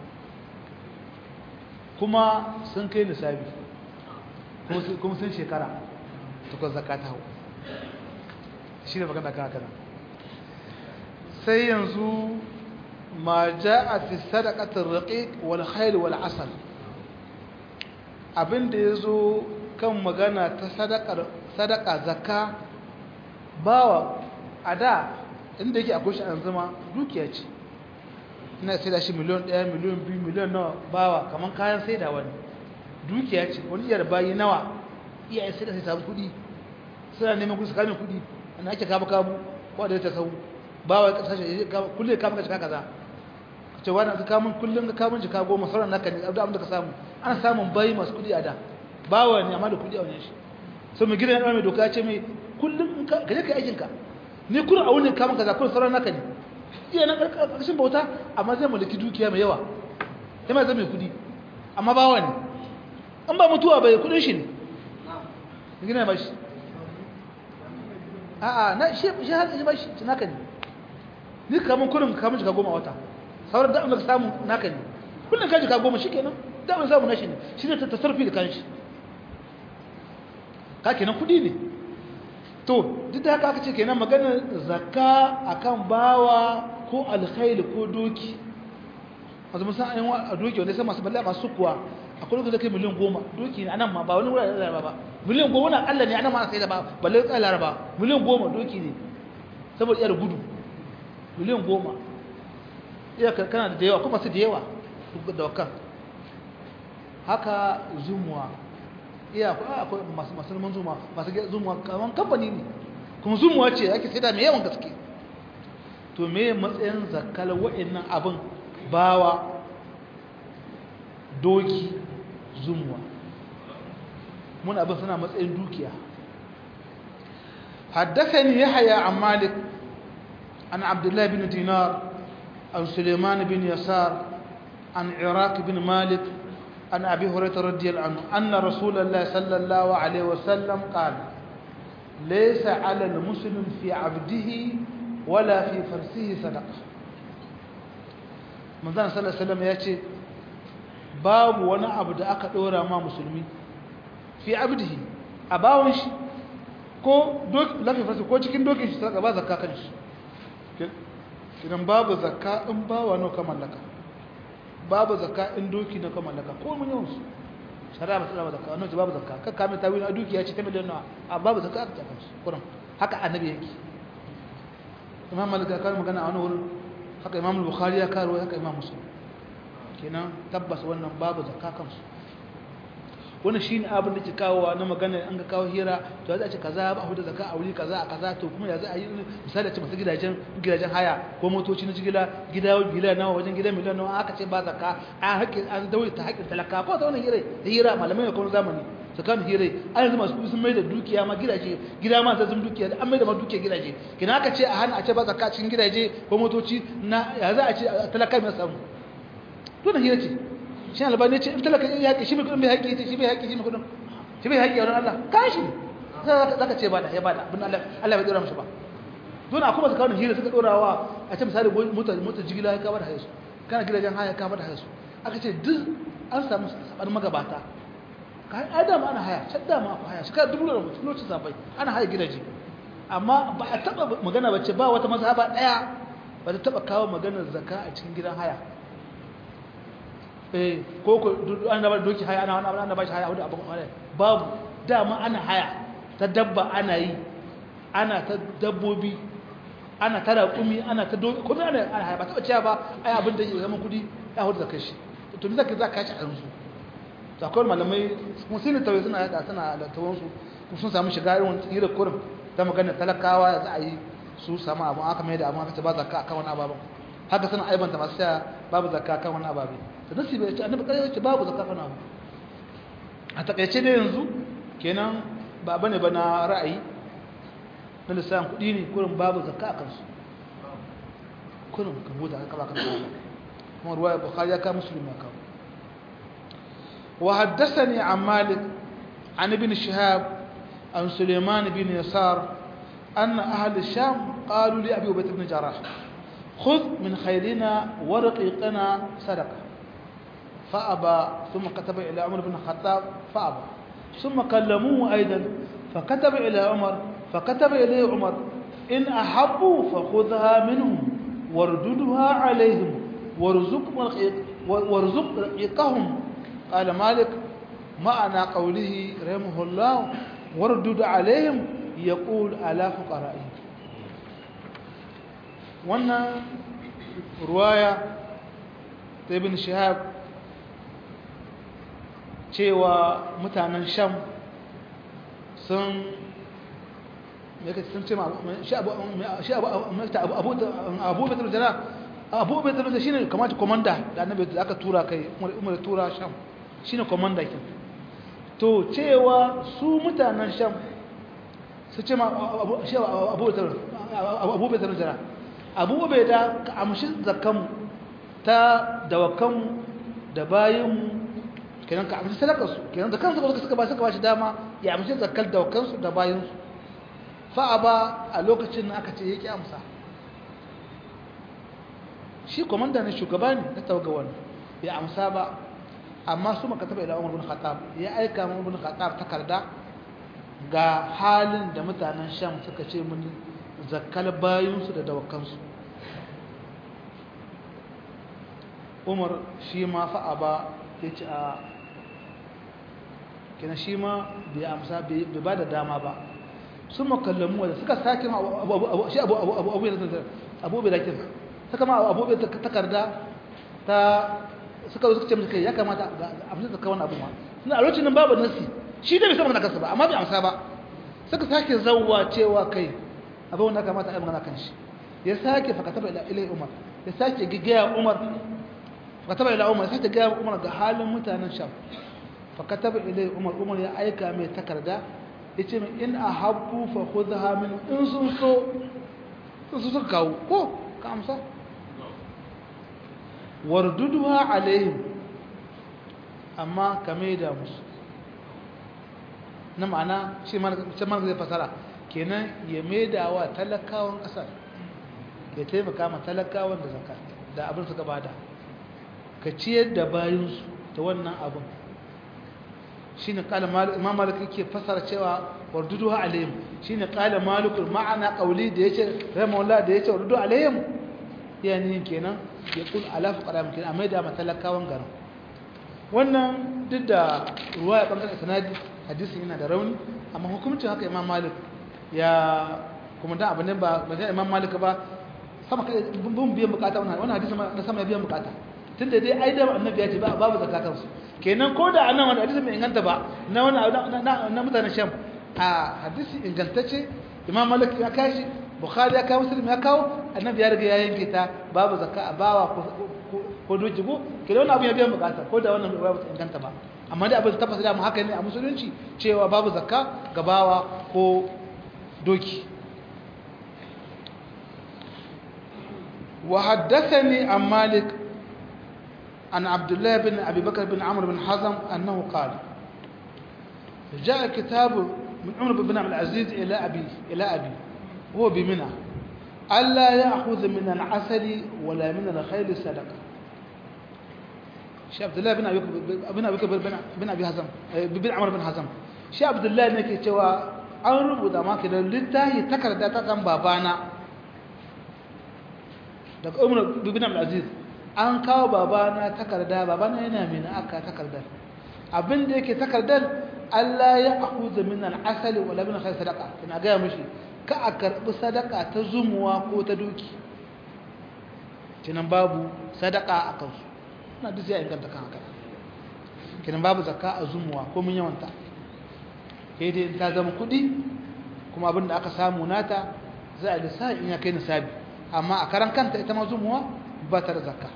kuma sun kai nisabi kuma sun shekara tukun zakata hau shi ne magana kan haka sai yanzu ma ja'a fi sadaqatir raqiq wal khayl wal asal abinda yazo kan magana ta sadaqar sadaqa zakka bawa ada inda yake akwai shi an zama dukiya ce ina sai da shi miliyan ɗaya miliyan biyu miliyan nawa bawa kamar kayan sai da wani dukiya ce wani iyar bayi nawa iyaye sai da sai samu kuɗi suna neman kuɗi su kamin kuɗi ana ake kama kamu ko da ta sau bawa ya kasashe kullum ya kama ka cika kaza ka ce wani ka kamun kullum ka kamun jika goma sauran naka ne abin da ka samu ana samun bayi masu kuɗi a da bawa ne amma da kuɗi a wani shi sai mai gidan mai doka ce mai kullum ka je ka aikinka ni kuna a wurin kamun kaza kullum sauran naka ne iya nan ƙarƙashin bauta amma zai mulki dukiya mai yawa ya mai zama mai kudi amma bawa ne an ba mutuwa bai kudin shi ne gina ba shi a'a na shi shi har shi ba shi ci naka ne ni kamun kurin kamun jika goma wata sauran da ka samu naka ne kullum ka jika goma shi kenan da mai samu nashi ne shi ne ta tasarfi da kanshi ka kenan kudi ne to duk da haka aka ce kenan maganar zakka akan bawa ko alkhairi ko doki wasu musan an yi a doki wanda sai masu balla masu kuwa akwai lokacin da kai miliyan goma doki ne anan ma ba wani wurare da ba miliyan goma na Allah ne anan ma sai da ba balle tsaye laraba miliyan goma doki ne saboda iyar gudu miliyan goma iya kana da yawa kuma su da yawa da wakan haka zumuwa iya akwai masu masu neman zuma masu zumuwa kaman kamfani ne kuma zumuwa ce ake sai da mai yawan gaske to me matsayin zakkar wa'annan abin bawa doki zumuwa mun abin suna matsayin dukiya حدثني يحيى عن مالك عن عبد الله بن دينار عن سليمان بن يسار عن عراق بن مالك عن أبي هريرة رضي الله عنه أن رسول الله صلى الله عليه وسلم قال ليس على المسلم في عبده ولا في فرسه صدقة من ذلك صلى الله عليه وسلم يأتي باب وانا عبد أكدورا ما مسلمي في عبده أباوش ko doki lafi farsi ko cikin dokin shi saka ba zakka kan shi kidan babu zakka in bawa no ka mallaka babu zakka in doki na ka mallaka ko mun yawan su shari'a ba ta zakka wannan babu zakka kan kame tawil a dukiya ce ta miliyan nawa a babu zakka ta kan shi kuran haka annabi yake imam malik ya kawo magana a wani wurin haka imam bukhari ya kawo haka imam muslim kenan tabbas wannan babu zakka kan su wannan shine abin da ke kawo na magana an ga kawo hira to za a ce kaza ba da zakka a wuri kaza a kaza to kuma ya za a yi misali ce masu gidajen gidajen haya ko motoci na jigila gida gida nawa wajen gidan miliyan nawa aka ce ba zakka an haƙƙin an daure ta haƙƙin talaka ko ta wannan hira da hira malamai ne ko zamani tsakanin hira an yanzu masu sun mai da dukiya ma gidaje gida ma ta zama dukiya an mai da ma dukiya gidaje kina aka ce a hana a ce ba zakka cikin gidaje ko motoci na ya za a ce talaka mai samu to da hira ce shi albani ce in talaka ya haƙi shi mai kudin bai haƙi ce shi bai haƙi shi mai kudin shi bai haƙi a wurin Allah kashi za ka ce ba da ya ba da abin Allah Allah bai dora mashi ba don akwai masu kawo hira suka dorawa a ce misali motar jigila ya kama da haisu kana gidajen haya kama da haisu aka ce duk an samu saɓanin magabata kayan adam ana haya can dama akwai haya shekara dubu da mutum lokacin safai ana haya gidaje amma ba a taɓa magana ba ce ba wata mazhaba ɗaya ba ta taɓa kawo maganar zaka a cikin gidan haya eh ko ko an da doki haya ana wani ana ba shi haya wani abu haya babu dama ana haya ta dabba ana yi ana ta dabbobi ana ta raƙumi ana ta doki kuma ana ana haya ba taɓa cewa ba ai abin da ya zama kudi ya hudu da kashi to me zaka zaka kashi a yanzu to akwai malamai musulmi tawai suna yada suna lattawan su sun samu shiga irin hira kurin ta magana talakawa za a yi su samu abu aka mai da abu aka ce ba zakka akan wani ababen haka suna aibanta masu saya babu zakka akan wani ababe da nasi bai ce annabi kare yace babu zakka kan abu a takaice ne yanzu kenan ba bane ba na ra'ayi na lissan kudi ne kurin babu zakka a kansu kurin ka buda ka ba kan kuma ruwaya bukhari ya ka muslim ya kawo wa haddathani an malik an ibn shihab an sulaiman bin yasar أن أهل الشام قالوا لأبي عبيد بن جراح خذ من خيرنا ورقيقنا صدقه فأبى ثم كتب إلى عمر بن الخطاب فأبى ثم كلموه أيضا فكتب إلى عمر فكتب إليه عمر إن أحبوا فخذها منهم وارددها عليهم وارزق وارزق رقيقهم قال مالك معنى قوله رحمه الله واردد عليهم يقول على فقرائهم wannan ruwaya ta ibn shihab cewa mutanen sham sun yake sun ce shi abu abu betul jara abu betul jara shine kamata komanda da annabi da aka tura kai umar tura sham shine komanda kin to cewa su mutanen sham su ce ma shi abu betul abu betul jara abu beda ka amshi zakkan ta dawakan da bayin kenan ka amshi sadakar su kenan da kansu suka ba suka ba shi dama ya amshi zakkar dawakan su da bayin su fa'a ba a lokacin da aka ce ya ƙi amsa shi komanda ne shugaba ne na tawaga wani ya amsa ba amma su maka taba ila umar bin khattab ya aika umar bin khattab takarda ga halin da mutanen sham suka ce mun zakkal bayinsu da dawakansu umar shi ma fa'a ba ya ce a kina shi ma bai amsa bai ba da dama ba sun makallamu wadda suka sake ma shi abu bai lakin suka ma abu bai takarda ta suka suka ce musu kai ya kamata a amsa zaka wani abu ma suna a lokacin babu nasi shi da bai san magana kansa ba amma bai amsa ba suka sake zawwa cewa kai abin wanda kamata a yi magana kan shi ya sake fakataba ila ilai umar ya sake gigaya umar fakataba ila umar ya sake gaya umar ga halin mutanen sham fakataba ilai umar umar ya aika mai takarda ya ce min in a habbu fa khudha min in sun so sun so kawo ko ka amsa warduduha alaihim amma ka da musu na ma'ana shi mana zai fasara kenan ya maida wa talakawan ƙasar ya taimaka ma talakawan da zaka da abin suka bada ka ciyar da bayansu da wannan abin shi ne ƙala imam malik yake fasara cewa warduduha alaihim shi ne ƙala malikul ma'ana ƙauli da ya ce rahimahullah da ya ce wardudu alaihim yani kenan ya kul alafu ƙaram kenan a maida ma talakawan garin wannan duk da ruwa ya ɓangaren sanadi hadisin yana da rauni amma hukumcin haka imam malik ya kuma da abin ba ba imam malik ba sama kai bin biyan bukata wannan wannan hadisi na sama ya biyan bukata tunda dai ai da annabi ya ce ba babu zakatan su kenan ko da anan wannan hadisi mai inganta ba na wannan na mutanen sham a hadisi ingantacce imam malik ya kashi bukhari ya kawo muslim ya kawo annabi ya riga ya yanke ta babu zakka a bawa ko doki ko kenan wannan abu ya biyan bukata ko da wannan ba ta inganta ba amma dai abin tabbata da mu haka ne a musulunci cewa babu zakka ga bawa ko doki وحدثني عن مالك عن عبد الله بن أبي بكر بن عمرو بن حزم أنه قال جاء كتاب من عمر بن عبد العزيز إلى أبي إلى أبي هو بمنى ألا يأخذ من العسل ولا من الخيل صدقة شيخ عبد الله بن أبي بن أبي بكر بن أبي حزم بن عمرو بن حزم شيخ عبد الله نكي cewa an rubuta maka da littafi takarda ta kan babana daga umar bibin aziz an kawo babana takarda babana yana mai na aka takardar abinda yake takardar Allah ya akuza min al-asali wala min khair sadaqa ina ga mishi ka a karbi sadaka ta zumuwa ko ta doki kinan babu sadaka a kansu ina duk sai inganta kan haka kinan babu zakka a zumuwa ko mun yawanta sai dai ta zama kudi kuma abinda aka samu nata za a lissafi in ya kai nisabi amma a karan kanta ita ma zumuwa ba ta da zakka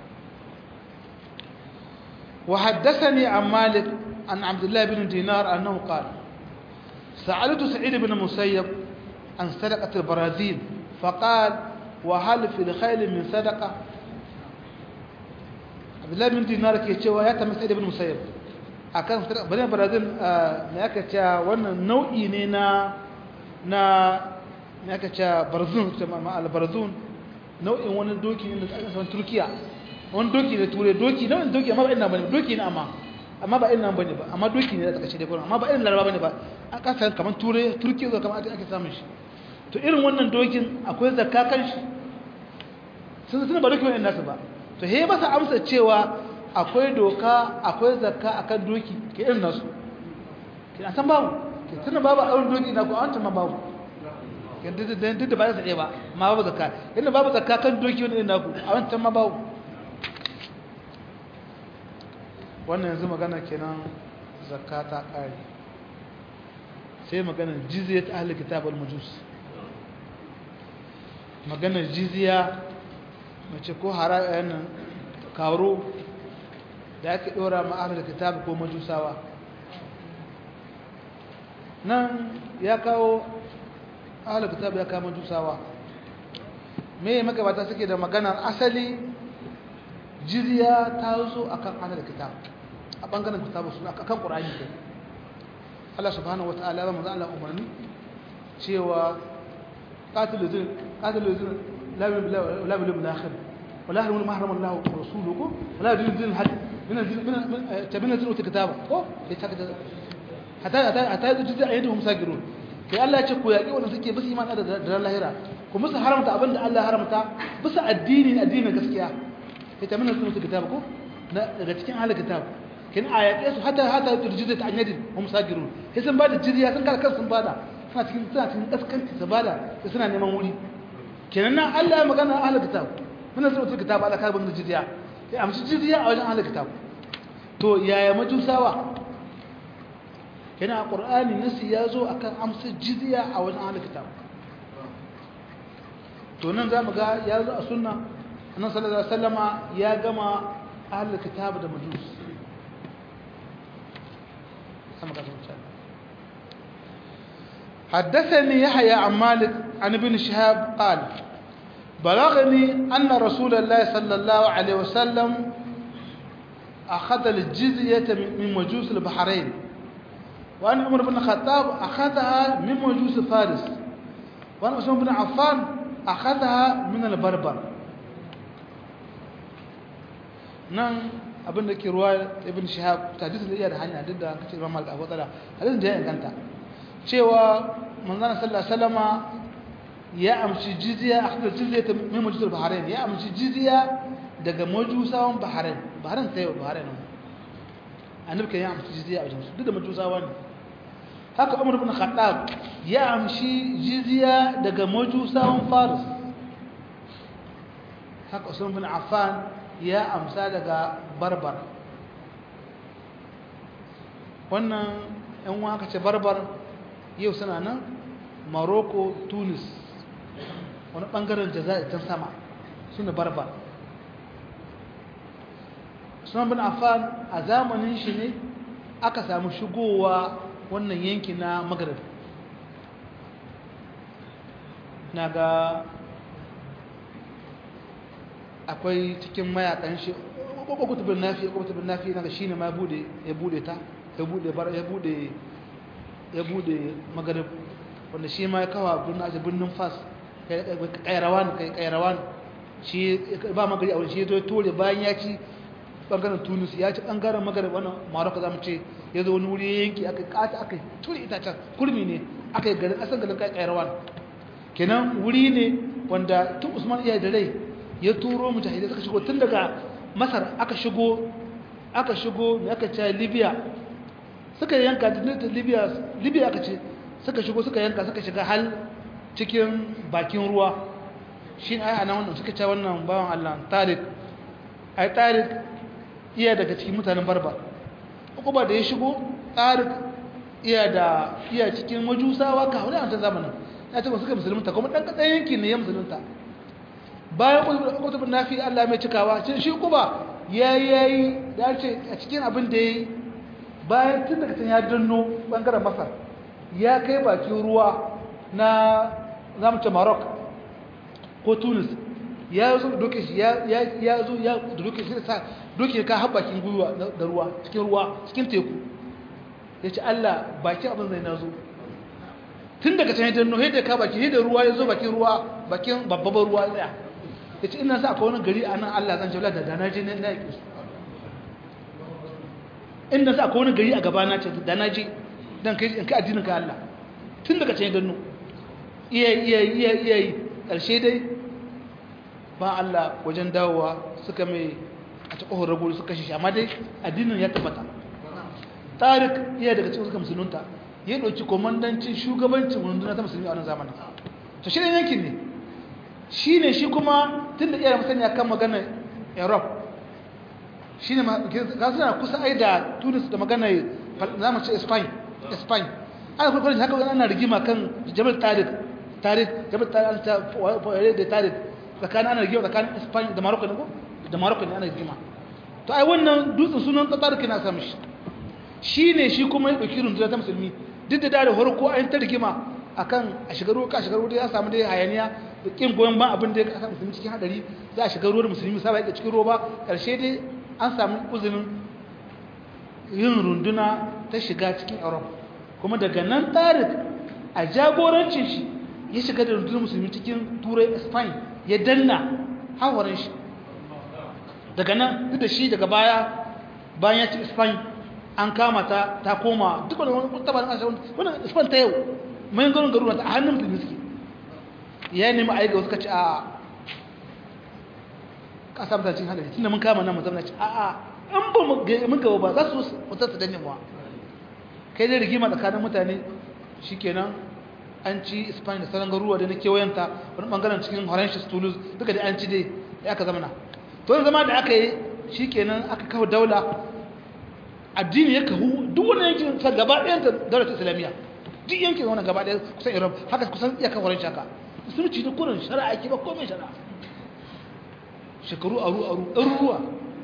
wa haddathani an malik an abdullah ibn dinar annahu qala sa'altu sa'id ibn musayyab an sadaqat al-barazil faqala wa hal fi al-khayl min sadaqa abdullah ibn dinar ke cewa ya tambaye sa'id ibn musayyab akan bane barazil me aka ce wannan nau'i ne na na me aka ce barzun al-barzun nau'in wani doki ne da aka san Turkiya wani doki da ture doki nau'in doki amma ba irin nan bane doki ne amma amma ba irin nan bane ba amma doki ne da aka ce dai amma ba irin laraba bane ba a kasar kamar ture Turkiya zo kamar ake samun shi to irin wannan dokin akwai zakka kan shi sun sun ba doki wannan nasu ba to he ba sa amsa cewa akwai doka akwai zakka akan doki ke irin nasu ke san babu ke tuna babu auren doki na ko an ma babu duk da ba za ta iya ba ma babu zakka inda babu zakka kan doki wani irin naku a wancan ma babu wannan yanzu magana kenan zakka ta kare sai maganar jizya ta ahli kitab al-majus maganar jizya mace ko harayen karo da ake dora ma ahli kitab ko majusawa nan ya kawo ahli kitab ya kawo majusawa me magabata suke da maganar asali jizya ta zo akan ahli kitab a bangaren kitabu suna akan qur'ani kai Allah subhanahu wataala ba manzo Allah umarni cewa qatilu zin qatilu zin la la bil bil akhir wala hal ma harama Allah wa rasuluhu wala din zin had min zin min tabina zin kitaba ko sai ta hatta hatta hatta jizya ayyuhum sagirun kai Allah ya ce ku yaki wanda suke bisa iman da da lahira ku musu haramta abinda Allah ya haramta bisa addini addinin gaskiya sai tabina zin kitaba ko daga cikin ahlul kitab kin a yaƙe su hata hata turjiza ta anyadin hum sagirun sai sun bada jizya sun kala kansu sun bada suna cikin suna cikin kaskanci su bada sai suna neman wuri kenan nan Allah ya magana ahlul kitab muna zuwa cikin kitab Allah ka bin jizya sai amshi jizya a wajen ahlul kitab to yaya majusawa kenan a qur'ani nasi ya zo akan amsa jizya a wajen ahlul kitab to nan zamu ga ya zo a sunna annabi sallallahu alaihi wasallama ya gama ahlul kitab da majus حدثني يحيى عن مالك عن ابن شهاب قال بلغني أن رسول الله صلى الله عليه وسلم أخذ الجزية من مجوس البحرين وأن عمر بن الخطاب أخذها من مجوس فارس وأن عثمان بن عفان أخذها من البربر نعم abin da ke ruwa ibn shihab hadisin da iya da hanya duk da kace Imam Malik Abu Talha hadisin da ya inganta cewa manzon sallallahu alaihi wasallama ya amshi jizya akhdar jizya ta min majusar Bahrain ya amshi jizya daga majusawan Bahrain Bahrain sai Bahrain annabi kan ya amshi jizya a wajen su duk da majusawa ne haka Umar ibn Khattab ya amshi jizya daga majusawan Faris haka Usman bin Affan ya amsa daga barbar wannan yan waka ce barbar yau suna nan morocco tunis wani bangaren jaza'i can sama suna barbar suna bin afan a zamanin shi ne aka samu shigowa wannan yanki na magrib na ga akwai cikin mayakan shi kutubin nafi kutubin nafi na shi ne ma bude ya bude ta ya bude bar ya bude ya bude magarib wanda shi ma ya kawo birnin aje birnin fas kairawan kai kairawan shi ba magari a wani shi ya zo tore bayan ya ci bangaren tunis ya ci bangaren magarib wannan maroko za mu ce ya zo wani wuri yanki aka kata aka ture itacen kurmi ne aka yi garin asan garin kairawan kenan wuri ne wanda tun usman iya da rai ya turo mujahidai suka shigo tun daga masar aka shigo aka shigo mai aka ce libya suka yanka da libya libya aka ce suka shigo suka yanka suka shiga hal cikin bakin ruwa shi ai ana wannan suka ce wannan bawan allah tarik ai tarik iya daga cikin mutanen barba uku ba da ya shigo tarik iya da iya cikin majusawa ka hudu a wancan zamanin ya ce ba suka musulunta kuma ɗan kaɗan yanki ne ya musulunta bayan kutubin nafi Allah mai cikawa shi kuma ya yi da ce a cikin abin da ya yi bayan tun daga can ya danno bangaren masar ya kai bakin ruwa na zamuce maroc ko tunis ya zo doke shi ya zo ya doke shi sa doke ka har bakin gwiwa da ruwa cikin ruwa cikin teku ya ce Allah bakin abin zai na zo tun daga can ya danno yadda ka baki da ruwa ya zo bakin ruwa bakin babban ruwa tsaya ya ce ina sa akwai wani gari a nan Allah zan jaula da dana je na yaƙi su inda sa akwai wani gari a gaba na ce dana je don kai in ka addinin ka Allah tun daga can ya danno iya iya iya iya yi ƙarshe dai ba Allah wajen dawowa suka mai a ta ƙohon ragori suka shi amma dai addinin ya tabbata tarik iya daga cikin suka musulunta ya ɗauki komandancin shugabancin runduna ta musulmi a wannan zamanin to shi ne yankin ne shi ne shi kuma tun da iya masani a kan maganar europe shi ne ga suna kusa ai da tunis da magana za mu ce spain spain ana kuma kwanin haka ana rigima kan jabal tarik tarik jabal tarik ta fayar da tarik tsakanin ana rigima tsakanin spain da morocco ne ko da morocco ne ana rigima to ai wannan dutsen sunan tarik na samu shi shi ne shi kuma ya ɗauki rundunar ta musulmi duk da da farko an ta rigima akan a shiga ruwa ka shiga ruwa ya samu dai hayaniya da kin goyon ban abin da ya kasa musulmi cikin hadari za a shiga ruwa da musulmi saba yake cikin ruwa ba karshe dai an samu uzurin yin runduna ta shiga cikin Europe kuma daga nan tarik a jagorancin shi ya shiga da rundunar musulmi cikin turai Spain ya danna hawarin shi daga nan duk da shi daga baya bayan ya ci Spain an kama ta ta koma duk wani wani tabarin ƙasar wani Spain ta yau mai ganin garuruwa a hannun musulmi suke ya nemi a yi ga wasu kaci a ƙasa mutacin hadari tunda mun kama nan musamman ci a a an ba mun gaba ba za su mutar su danne muwa kai dai rigima tsakanin mutane shi kenan an ci spain da sauran garuruwa da na kewayenta wani bangaren cikin horentius toulouse duka da an ci dai ya aka zamana to zama da aka yi shi kenan aka kawo daula addini ya kahu duk wani yankin sa gaba ɗayan ta daular islamiyya duk yankin wani gaba ɗaya kusan iran haka kusan iya kawo horenci haka musulunci da kurin shari'a ke ba komai shari'a shekaru aru aru ɗaruruwa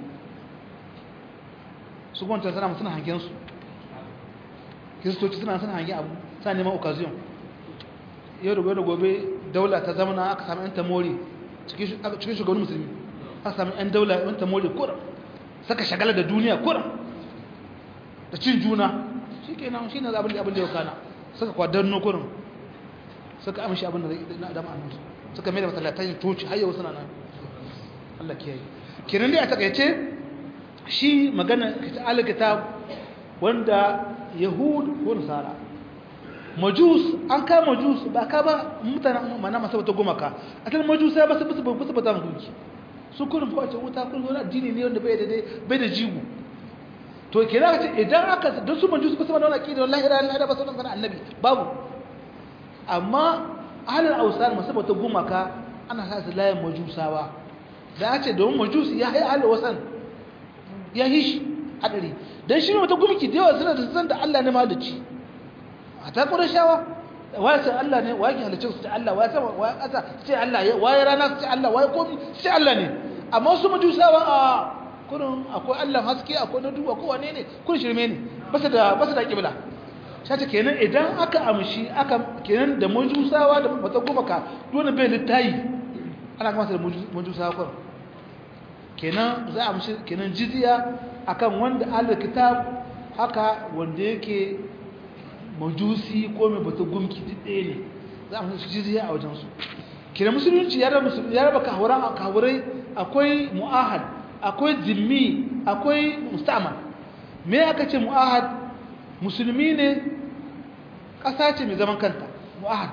su gwanta suna suna hangen su kiristoci suna suna hangen abu sa neman occasion yau da gobe gobe daula ta zamana aka sami yan tamori cikin shugabannin musulmi aka sami yan daula yan tamori kuran saka shagala da duniya kuran da cin juna shi ke nan shi ne abin da abin da ya kana suka kwadanno kurin suka amshi abin da na adam annansu suka mai da masallatai toci har yau suna nan Allah kiyaye kiran dai a takaice shi magana alkitab wanda yahud ko nasara majus an ka majus ba ka ba mutanen mana masu wata gumaka asalin majus ya basu basu basu bata mutunci su kurin fa wuta kun zo addini ne wanda bai da bai da jigo to kira ka ce idan aka don su majus ba su da wani aqida wallahi ila Allah ba sunan sanan annabi babu amma ahlul awsan masu wata gumaka ana sa su layin majusawa da ya ce domin majus ya yi ahlul wasan ya yi shi hadari dan shi ne wata gumki da yawa suna da san da Allah ne mahalicci a ta shawa waye sai Allah ne waye halicci su ce Allah waye sama waye kasa ce Allah waye rana su ce Allah waye komi su ce Allah ne amma su majusawa a kurin akwai Allah haske akwai na duba kowane ne kun shirme ne basu da basu da kibla shata kenan idan aka amshi aka kenan da majusawa da mata gumaka dole bai littayi ana kama da majusawa kurin kenan za a amshi kenan jizya akan wanda Allah kitab haka wanda yake majusi ko mai bata gumki duk ɗaya ne za a amshi jizya a wajensu kenan musulunci ya raba kawurai akwai mu'ahad akwai zimmi akwai musta'mal me aka ce mu'ahad musulmi ne ƙasa ce mai zaman kanta mu'ahad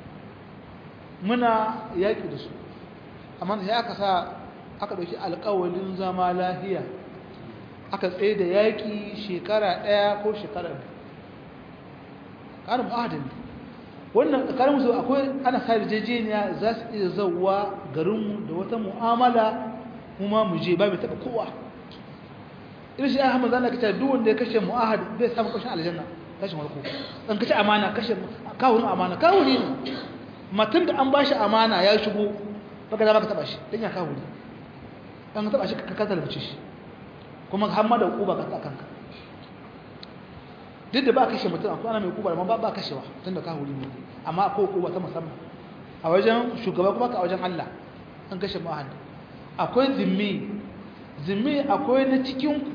muna yaƙi da su amma sai aka sa aka ɗauki alƙawalin zama lahiya aka tsaye da yaƙi shekara ɗaya ko shekara biyu ƙarin mu'ahadin wannan tsakanin musu akwai ana sa yarjejeniya za su iya zauwa garinmu da wata mu'amala kuma mu je ba mai taɓa kowa irin shi ahmad zana kace duk wanda ya kashe mu'ahad bai samu kashin aljanna kashin warko dan kace amana kashe kawun amana kawuni ne matan da an bashi amana ya shigo baka da baka taba shi dan ya kawuni dan ka taba shi ka kasa rubuce shi kuma har ma da kuba ka tsakan ka duk da ba kashe mutum akwai ana mai kuba amma ba ba kashewa tunda kawuni ne amma akwai kuba ta musamman a wajen shugaba kuma ka a wajen Allah an kashe mu'ahad akwai zimmi zimmi akwai na cikinku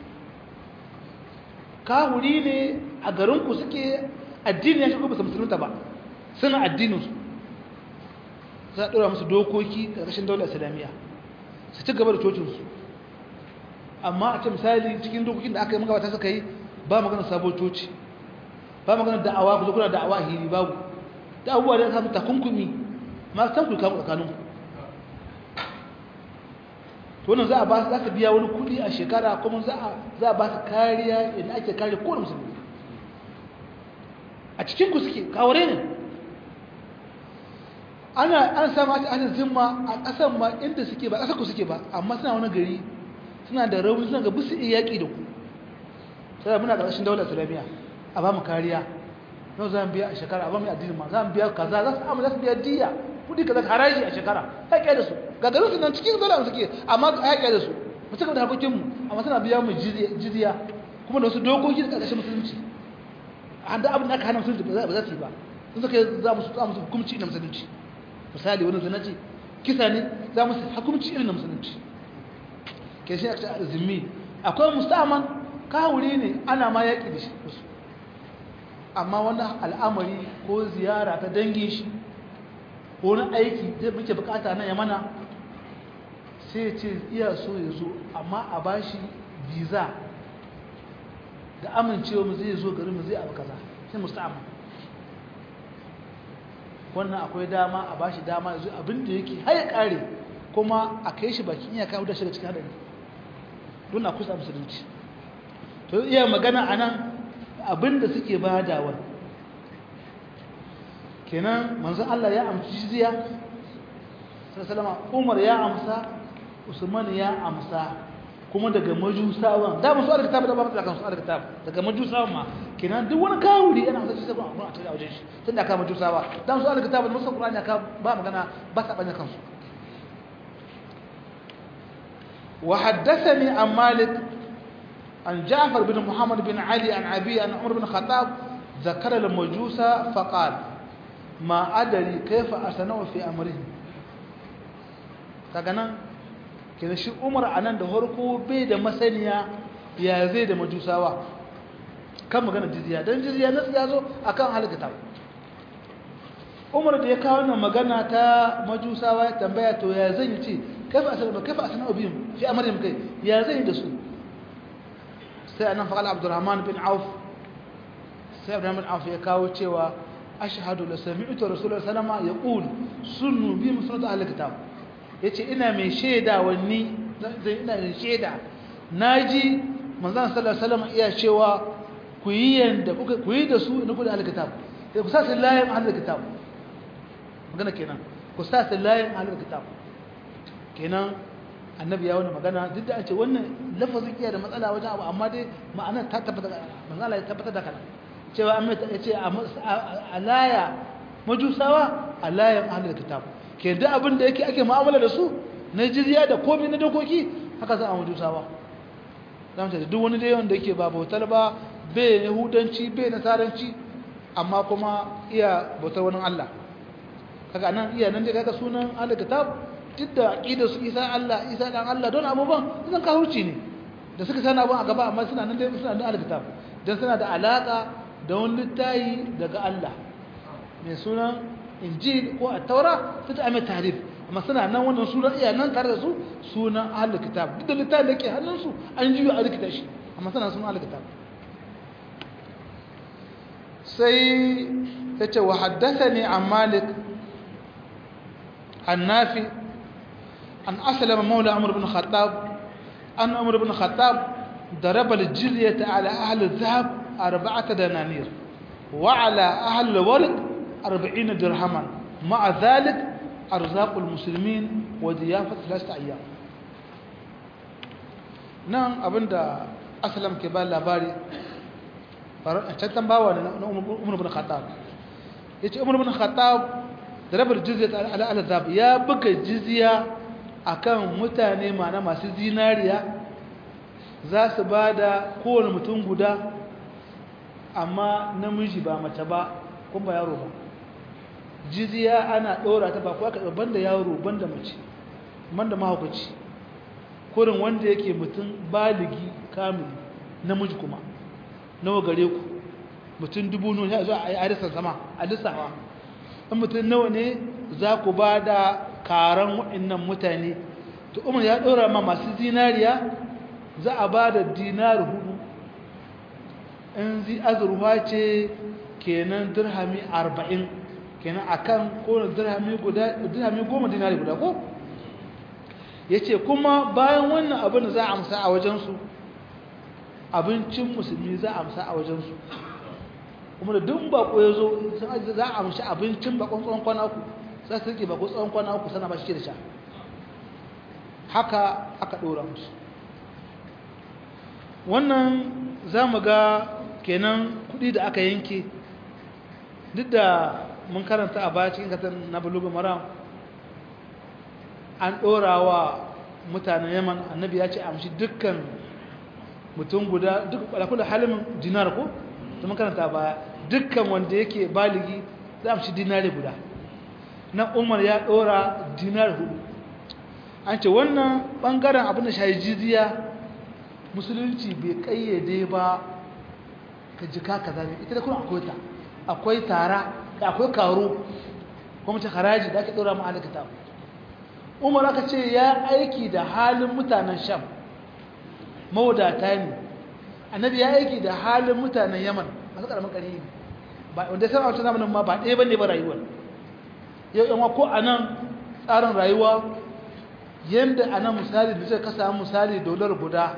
kahuri ne a garinku suke addini ya shigo ba su musulunta ba suna addininsu za a ɗora musu dokoki ƙarƙashin daular islamiyya su ci gaba da cocinsu amma a ce misali cikin dokokin da aka yi magabata suka yi ba magana sabon coci ba magana da'awa ku zo kuna da'awa hiri babu da abubuwa da ya samu takunkumi masu tanku kamu tsakaninku to wannan za a ba za ka biya wani kudi a shekara kuma za a za a ba su kariya idan ake kare kowane musulmi a cikin ku suke kaware ne ana an samu a cikin zimma a ƙasar ma inda suke ba ƙasar ku suke ba amma suna wani gari suna da rauni suna ga bisu iya yaƙi da ku sai muna ƙarshen daular islamiyya a ba mu kariya yau za mu biya a shekara a ba mu addinin ma za mu biya kaza za su amma za su biya diya kudi kaza haraji a shekara haƙe da su ga garin su nan cikin daular suke amma haƙe da su mu cika da harkokinmu amma suna biya mu jizya kuma da wasu dokoki da ƙarƙashin musulunci a da abin da aka hana musulunci ba za su yi ba sun suka za mu za mu hukumci na musulunci misali wani zanaci kisa ne za mu hukumci irin na musulunci ke shi aka ce zimmi akwai musamman kawuri ne ana ma yaƙi da shi amma wani al'amari ko ziyara ta dangin shi ko wani aiki zai muke bukata na yamana sai ce iya so ya zo amma a ba shi visa da amincewa mu zai zo garin mu zai abu kaza sai musamman wannan akwai dama a ba shi dama ya zo abinda yake haya kare kuma a kai shi bakin iyaka wadda shiga cikin hadari don a kusa musulunci to iya magana a nan abinda suke badawa kenan manzon Allah ya amsa jizya sallallahu Umar ya amsa Usman ya amsa kuma daga majusawan da musu alkitab da ba mutu kan su alkitab daga majusawan ma kenan duk wani kawuri yana amsa jizya ba a tare wajen shi tunda ka majusawa dan su alkitab da musu Qur'ani ka ba magana ba ta banya kansu وحدثني عن مالك عن جعفر بن محمد بن علي عن أبي عن عمر بن الخطاب ذكر المجوس فقال ما أدري كيف أصنع في أمرهم كأنا كنا شي عمر أنا ده هركو بيد مسنيا يا زيد مجوساوا كم magana jizya dan jizya nasu ya zo akan halakata Umar da ya kawo wannan magana ta majusawa ya tambaya to ya zan yi ce كيف أسلم كيف أسلم بهم في أمرهم كيف يا زيد سو سأنا فقال عبد الرحمن بن عوف سيد عبد الرحمن بن عوف يكاو تشوا أشهد لسمعت رسول الله صلى الله عليه وسلم يقول سنوا بهم سنة أهل الكتاب yace ina mai shaida wanni ina mai shaida naji manzon sallallahu alaihi wasallam iya cewa ku yi yanda kuka ku yi da su ina ku da alkitab sai ku sa sallayin ahlul kitab magana kenan ku sa sallayin ahlul kitab kenan annabi ya wani magana duk da a ce wannan lafazin iya da matsala wajen abu amma dai ma'ana ta tabbata manzala ya tabbatar da kana cewa an mai ya ce a laya majusawa a layan ahalar kitab ke da abin da yake ake mu'amala da su na jizya da komai na dokoki haka za a majusawa zama ce duk wani dai wanda yake ba bautar ba bai yahudanci bai nasaranci amma kuma iya bautar wani allah kaga nan iya nan dai kaga sunan ahalar kitab duk da aƙidar su isa Allah isa dan Allah don abubuwan zan kahurci ne da suka sani abun a gaba amma suna nan dai suna da alkitab don suna da alaka da wani littayi daga Allah mai sunan injil ko a taura ta ta mai tarif amma suna nan wannan suna iya nan tare da su sunan ahlul kitab duk da littayin da ke hannunsu an jiyo a rikita shi amma suna sunan ahlul kitab sai ya ce wa haddasa ne an malik an nafi أن أسلم مولى عمر بن الخطاب أن عمر بن الخطاب ضرب الجزية على أهل الذهب أربعة دنانير وعلى أهل الورق أربعين درهما مع ذلك أرزاق المسلمين وضيافة ثلاثة أيام نعم أبدا أسلم كبال لاباري can bawa na umar bin khattab yace umar bin khattab da rabar jizya ala al-zab ya buga jizya akan mutane mana masu zinariya za su ba da kowane mutum guda amma namiji ba mace ba kuma yaro ba jiziya ana ɗora ta ba kuwa ka banda yaro banda mace banda mahaukaci kurin wanda yake mutum baligi kamili namiji kuma nawa gare ku mutum dubu nuna ya zo a yi arisan sama a lissawa in mutum nawa ne za ku ba da karan waɗannan mutane to umar ya ɗora ma masu zinariya za a ba da dinar hudu in zi azurwa ce kenan dirhami arba'in kenan a kan kone dirhami goma dinari guda ko ya ce kuma bayan wannan abin da za a amsa a wajensu abincin musulmi za a amsa a wajensu kuma da duk bako ya zo za a amshi abincin bakon tsawon kwana ku za su rike bako tsawon kwana ku sana ba shi da sha haka aka ɗora musu wannan za mu ga kenan kudi da aka yanke duk da mun karanta a baya cikin katon na bulugu maram an ɗora wa mutanen yaman annabi ya ce amshi dukkan mutum guda duk alakula halimin dinar ko ta mun karanta a baya dukkan wanda yake baligi za amshi dinari guda na umar ya ɗora dinar hudu an ce wannan ɓangaren abin da shayi jiziya musulunci bai ƙayyade ba ka jika ka zane ita da kuma akwai ta akwai tara da akwai karo kuma ta haraji da ake ɗora ma'alikata umar aka ce ya aiki da halin mutanen sham mawadata ne annabi ya aiki da halin mutanen yaman masu ƙaramin ƙari ne wanda sai a wata zamanin ma ba ɗaya ba ne ba rayuwar yau yan ko a nan tsarin rayuwa yadda a nan misali da zai kasa misali dolar guda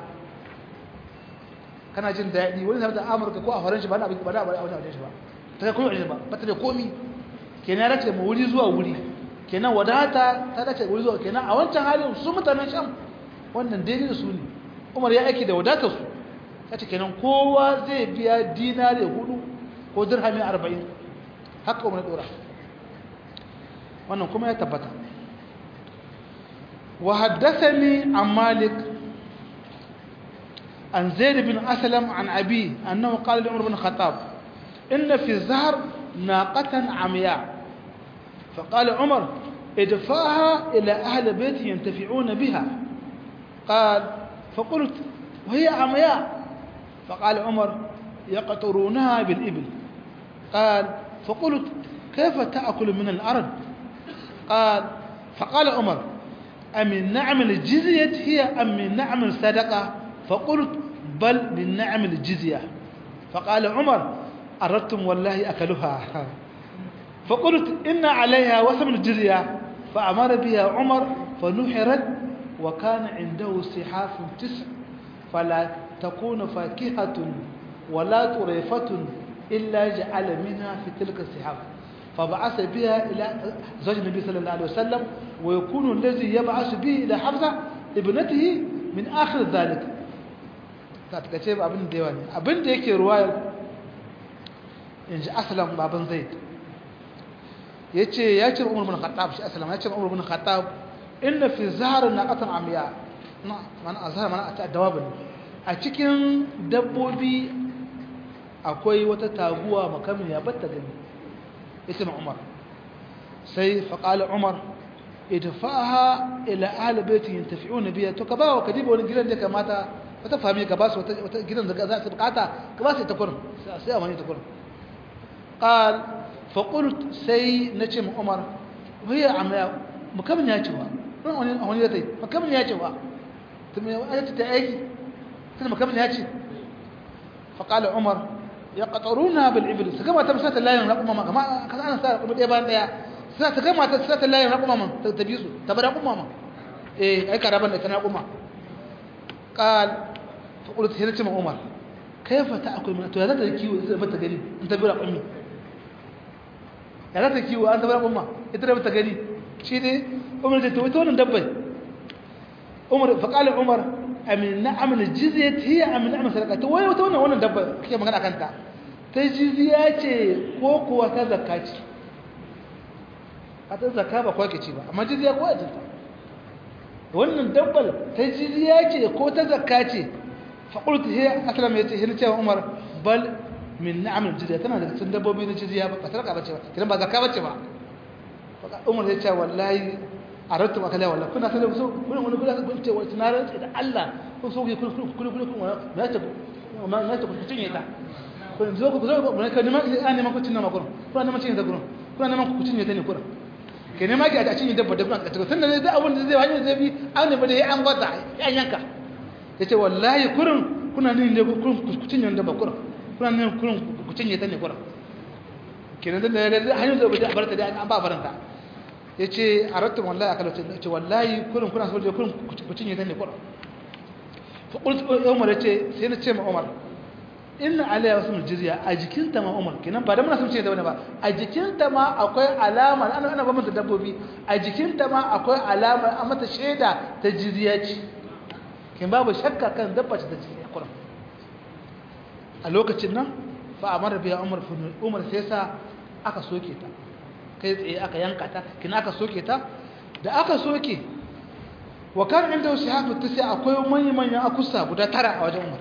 kana jin daɗi wani zama da amurka ko a faran shi ba da ba da ba da wajen shi ba ta kai kuma ba ba ta da komi kenan ya dace mu wuri zuwa wuri kenan wadata ta dace wuri zuwa kenan a wancan halin su mutanen sham wannan daidai da su ne umar ya aiki da wadatar su ya ce kenan kowa zai biya dinari hudu ko dirhami arba'in haka umar dora wannan kuma ya tabbata wa haddathani an malik عن زيد بن أسلم عن أبيه أنه قال لعمر بن الخطاب إن في الزهر ناقة عمياء فقال عمر ادفعها إلى أهل بيت ينتفعون بها قال فقلت وهي عمياء فقال عمر يقطرونها بالإبل قال فقلت كيف تأكل من الأرض قال فقال عمر أمن نعم الجزية هي أم من نعم الصدقة فقلت بل من نعم الجزية فقال عمر أردتم والله أكلها فقلت إن عليها وسم الجزية فأمر بها عمر فنحرت وكان عنده سحاف تسع فلا تكون فاكهة ولا طريفة إلا جعل منها في تلك السحاف فبعث بها إلى زوج النبي صلى الله عليه وسلم ويكون الذي يبعث به إلى حفصة ابنته من آخر ذلك تتكتب abin da yawa ne abin da yake ruwayar in ji asalan baban zaid ya ce ya ce umar bin khattab shi asalan ya ce umar bin khattab inda fi zaharar na ƙatan amiya mana a zahar mana a dawabin a cikin dabbobi akwai wata taguwa makamin ya batta gani ita na umar sai faƙali umar idfaha ila ahli baiti yantafi'una biya to ka ba wa kadiba wani gidan da kamata wata fami ka ba su wata gidan da za su bukata ka ba su ita kurin sai a mani ta kurin qal fa qult sai nace mu umar waya amma mukamin ya cewa ran wani wani da tai mukamin ya cewa to me ayata ta aiki sai mukamin ya ce fa qala umar yaqtaruna bil ibl su gama ta misata layin raquma ma kama kaza ana sa raquma ɗaya bayan ɗaya sai ta gama ta sai ta layin raquma man ta tabi su ta bar raquma man eh ai karaban da ta raquma قال فقلت هنا تم عمر كيف تاكل من تو هذا كيو اذا بت غني انت بلا امي هذا كيو انت بلا امه انت بت غني شي دي عمر ده تو wannan dabbai عمر فقال عمر amin na'am aljizyat hiya amin na'am sadaka to wayo to wannan wannan dabba kake magana kanta ta jizya ce ko kuwa ta zakka ce ta zakka ba kwa ce ba amma jizya ko ajinta wannan dabbal ta jizya ce ko ta zakka ce faƙultu he aslam ya ce hin cewa umar bal min na'amul jizya tana da cikin dabbobi na jizya ba ta bace ba kidan ba zakka bace ba umar ya ce wallahi aratu maka la wallahi kuna sanin so kuna wani kula kun ce wai tunaran da Allah kun so ku kun kun kun kun na ta ma na ta ku cinye ta kun zo ku zo ku ne ka neman an neman ku cinye ma gurin kuna neman cinye ta gurin kuna neman ku cinye ta ne gurin ke ne ma ki a cinye dabba da kuna ka tun da zai abun da zai hanyar zai bi an ne ba da ya an gwata ya yanka yace wallahi kurin kuna ne ne ku cinye dabba kurin kuna ne kurin ku cinye ta ne kurin kenan da hanyar da ba da barta da an ba baranta ya ce a rattun wallahi a kalauce ce wallahi kurin kuna so da kurin ku cinye ta ne kurin umar ya ce sai na ce ma umar inna alaiya wasu jizya a jikinta ma umar kenan ba da muna sun ce da wani ba a jikinta ma akwai alama ana ana bambanta dabbobi a jikinta ma akwai alama a mata shaida ta jizya ce kin babu shakka kan dabba ce ta jizya kurin a lokacin nan fa amara biya umar umar sai sa aka soke ta kai tsaye aka yanka ta kina aka soke ta da aka soke wa kan inda wasu hafi ta sai akwai manyan manyan akusa guda tara a wajen umar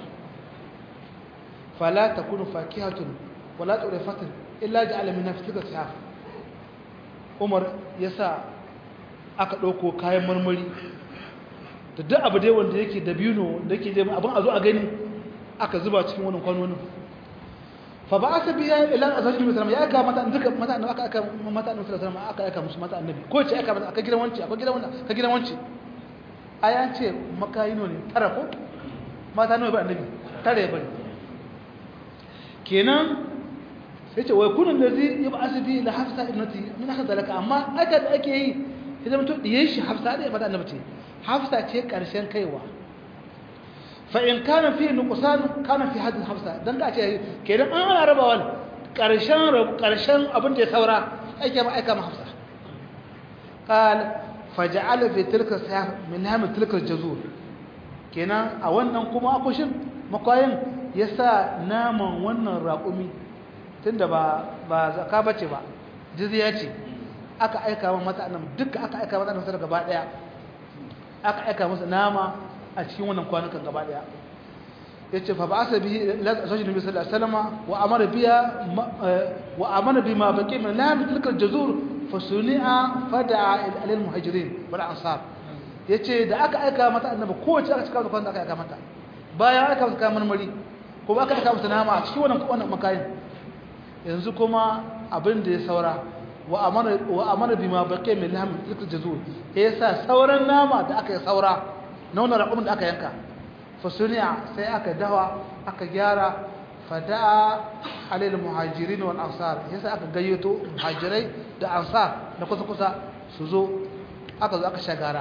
fala takunu fakihatun wala turifatun illa ja'ala min nafsika sihaf umar yasa aka dauko kayan marmari da duk abu dai wanda yake dabino da yake abin a zo a gani aka zuba cikin wannan kwanonin fa ba asa biya ila azajin nabi sallallahu ya aka mata duka mata annabi aka aka mata annabi sallallahu alaihi aka aka musu mata annabi ko ce aka mata aka gidan wanci aka gidan wannan aka gidan wanci aya ce makayino ne tara ko mata nawa ba annabi tara ya bari kenan sai ce wai kunun da zai yi ba asibi ila hafsa ibnati min aka dalaka amma aka da ake yi idan mutum diye shi hafsa da ya fada annabi ce hafsa ce karshen kaiwa fa'in kana fi nukusan kana fi hadin hafsa don ka ce kenan an ana rabawan ƙarshen abin da ya saura aike ma aika ma hafsa ƙal faja'ala fi tilkar sa min hamin tilkar jazur kenan a wannan kuma akushin makwayin ya sa naman wannan raƙumi tun da ba zaka bace ba jizya ce aka aika mata annabi duka aka aika mata annabi gaba ɗaya aka aika masa nama a cikin wannan kwanukan gaba daya yace fa ba'asa bihi ila zawji nabi sallallahu alaihi wasallam wa amara biya wa amara bima baqi min lam tilka aljazur fa suni'a fada'a ila almuhajirin wal ansar yace da aka aika mata annabi kowace aka cika kwanukan aka aika mata bayan aka masa kamar mari ko aka aika masa nama a cikin wannan wannan makayin yanzu kuma abin da ya saura wa amara wa amara bima baqi min lam tilka aljazur yasa sauran nama da aka yi saura na wannan raƙumin da aka yanka fasuniya sai aka dawa aka gyara fada'a alil muhajirin wal ansar yasa aka gayyato muhajirai da ansar da kusa kusa su zo aka zo aka shagara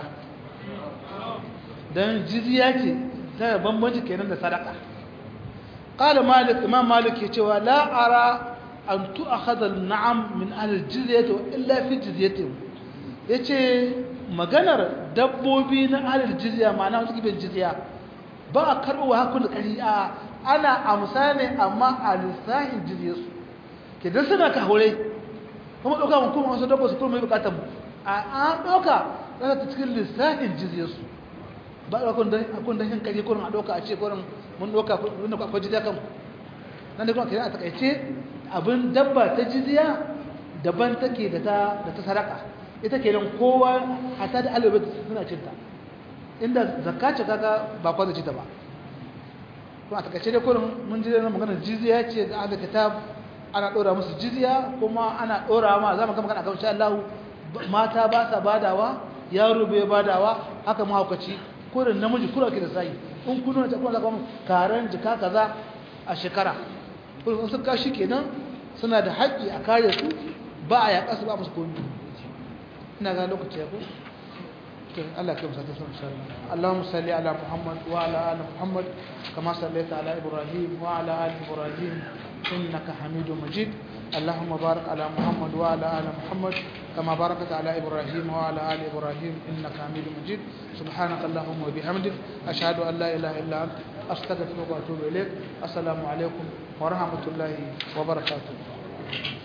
dan jizya ce ta bambanci kenan da sadaka qala malik imam malik ya cewa la ara an tu'akhadha an-na'am min ahli al-jizyati illa fi jizyatihim yace maganar dabbobi na alil jizya ma'ana wasu gibin jizya ba a karɓo wa hakun da ƙari'a ana amsa ne amma a lissahin jizyarsu ke don suna ka haure kuma ɗauka mun kuma wasu dabba su kuma mai bukatar mu a an ɗauka za ta cikin lissahin jizyarsu ba a ɗaukun don yin ƙari kurin a ɗauka a ce kurin mun ɗauka wanda akwai jizya kan nan da kuma kira a takaice abin dabba ta jizya daban take da ta sadaka ita ke nan kowa a ta da alibai suna cinta inda zakka ce kaga ba kwa ci ta ba kuma a takaice da kurin mun ji na maganar jizya ce da aka kitab ana dora musu jizya kuma ana dora ma za mu ga magana kan insha Allah mata ba sa badawa yaro bai badawa haka mahaukaci kurin namiji kura ke da sai in kun nuna ta kuma zaka karan jika kaza a shekara kurin sun kashi kenan suna da haƙƙi a kare su ba a yaƙa su ba musu komai ina ga lokaci ya ko Allah kai musata sun insha Allah Allahumma salli ala Muhammad wa ala ali Muhammad kama sallaita ala Ibrahim wa ala ali Ibrahim innaka Hamidum Majid اللهم بارك على محمد وعلى ال محمد كما باركت على ابراهيم وعلى ال ابراهيم انك حميد مجيد سبحانك اللهم وبحمدك اشهد ان لا اله الا انت استغفرك واتوب اليك السلام عليكم ورحمه الله وبركاته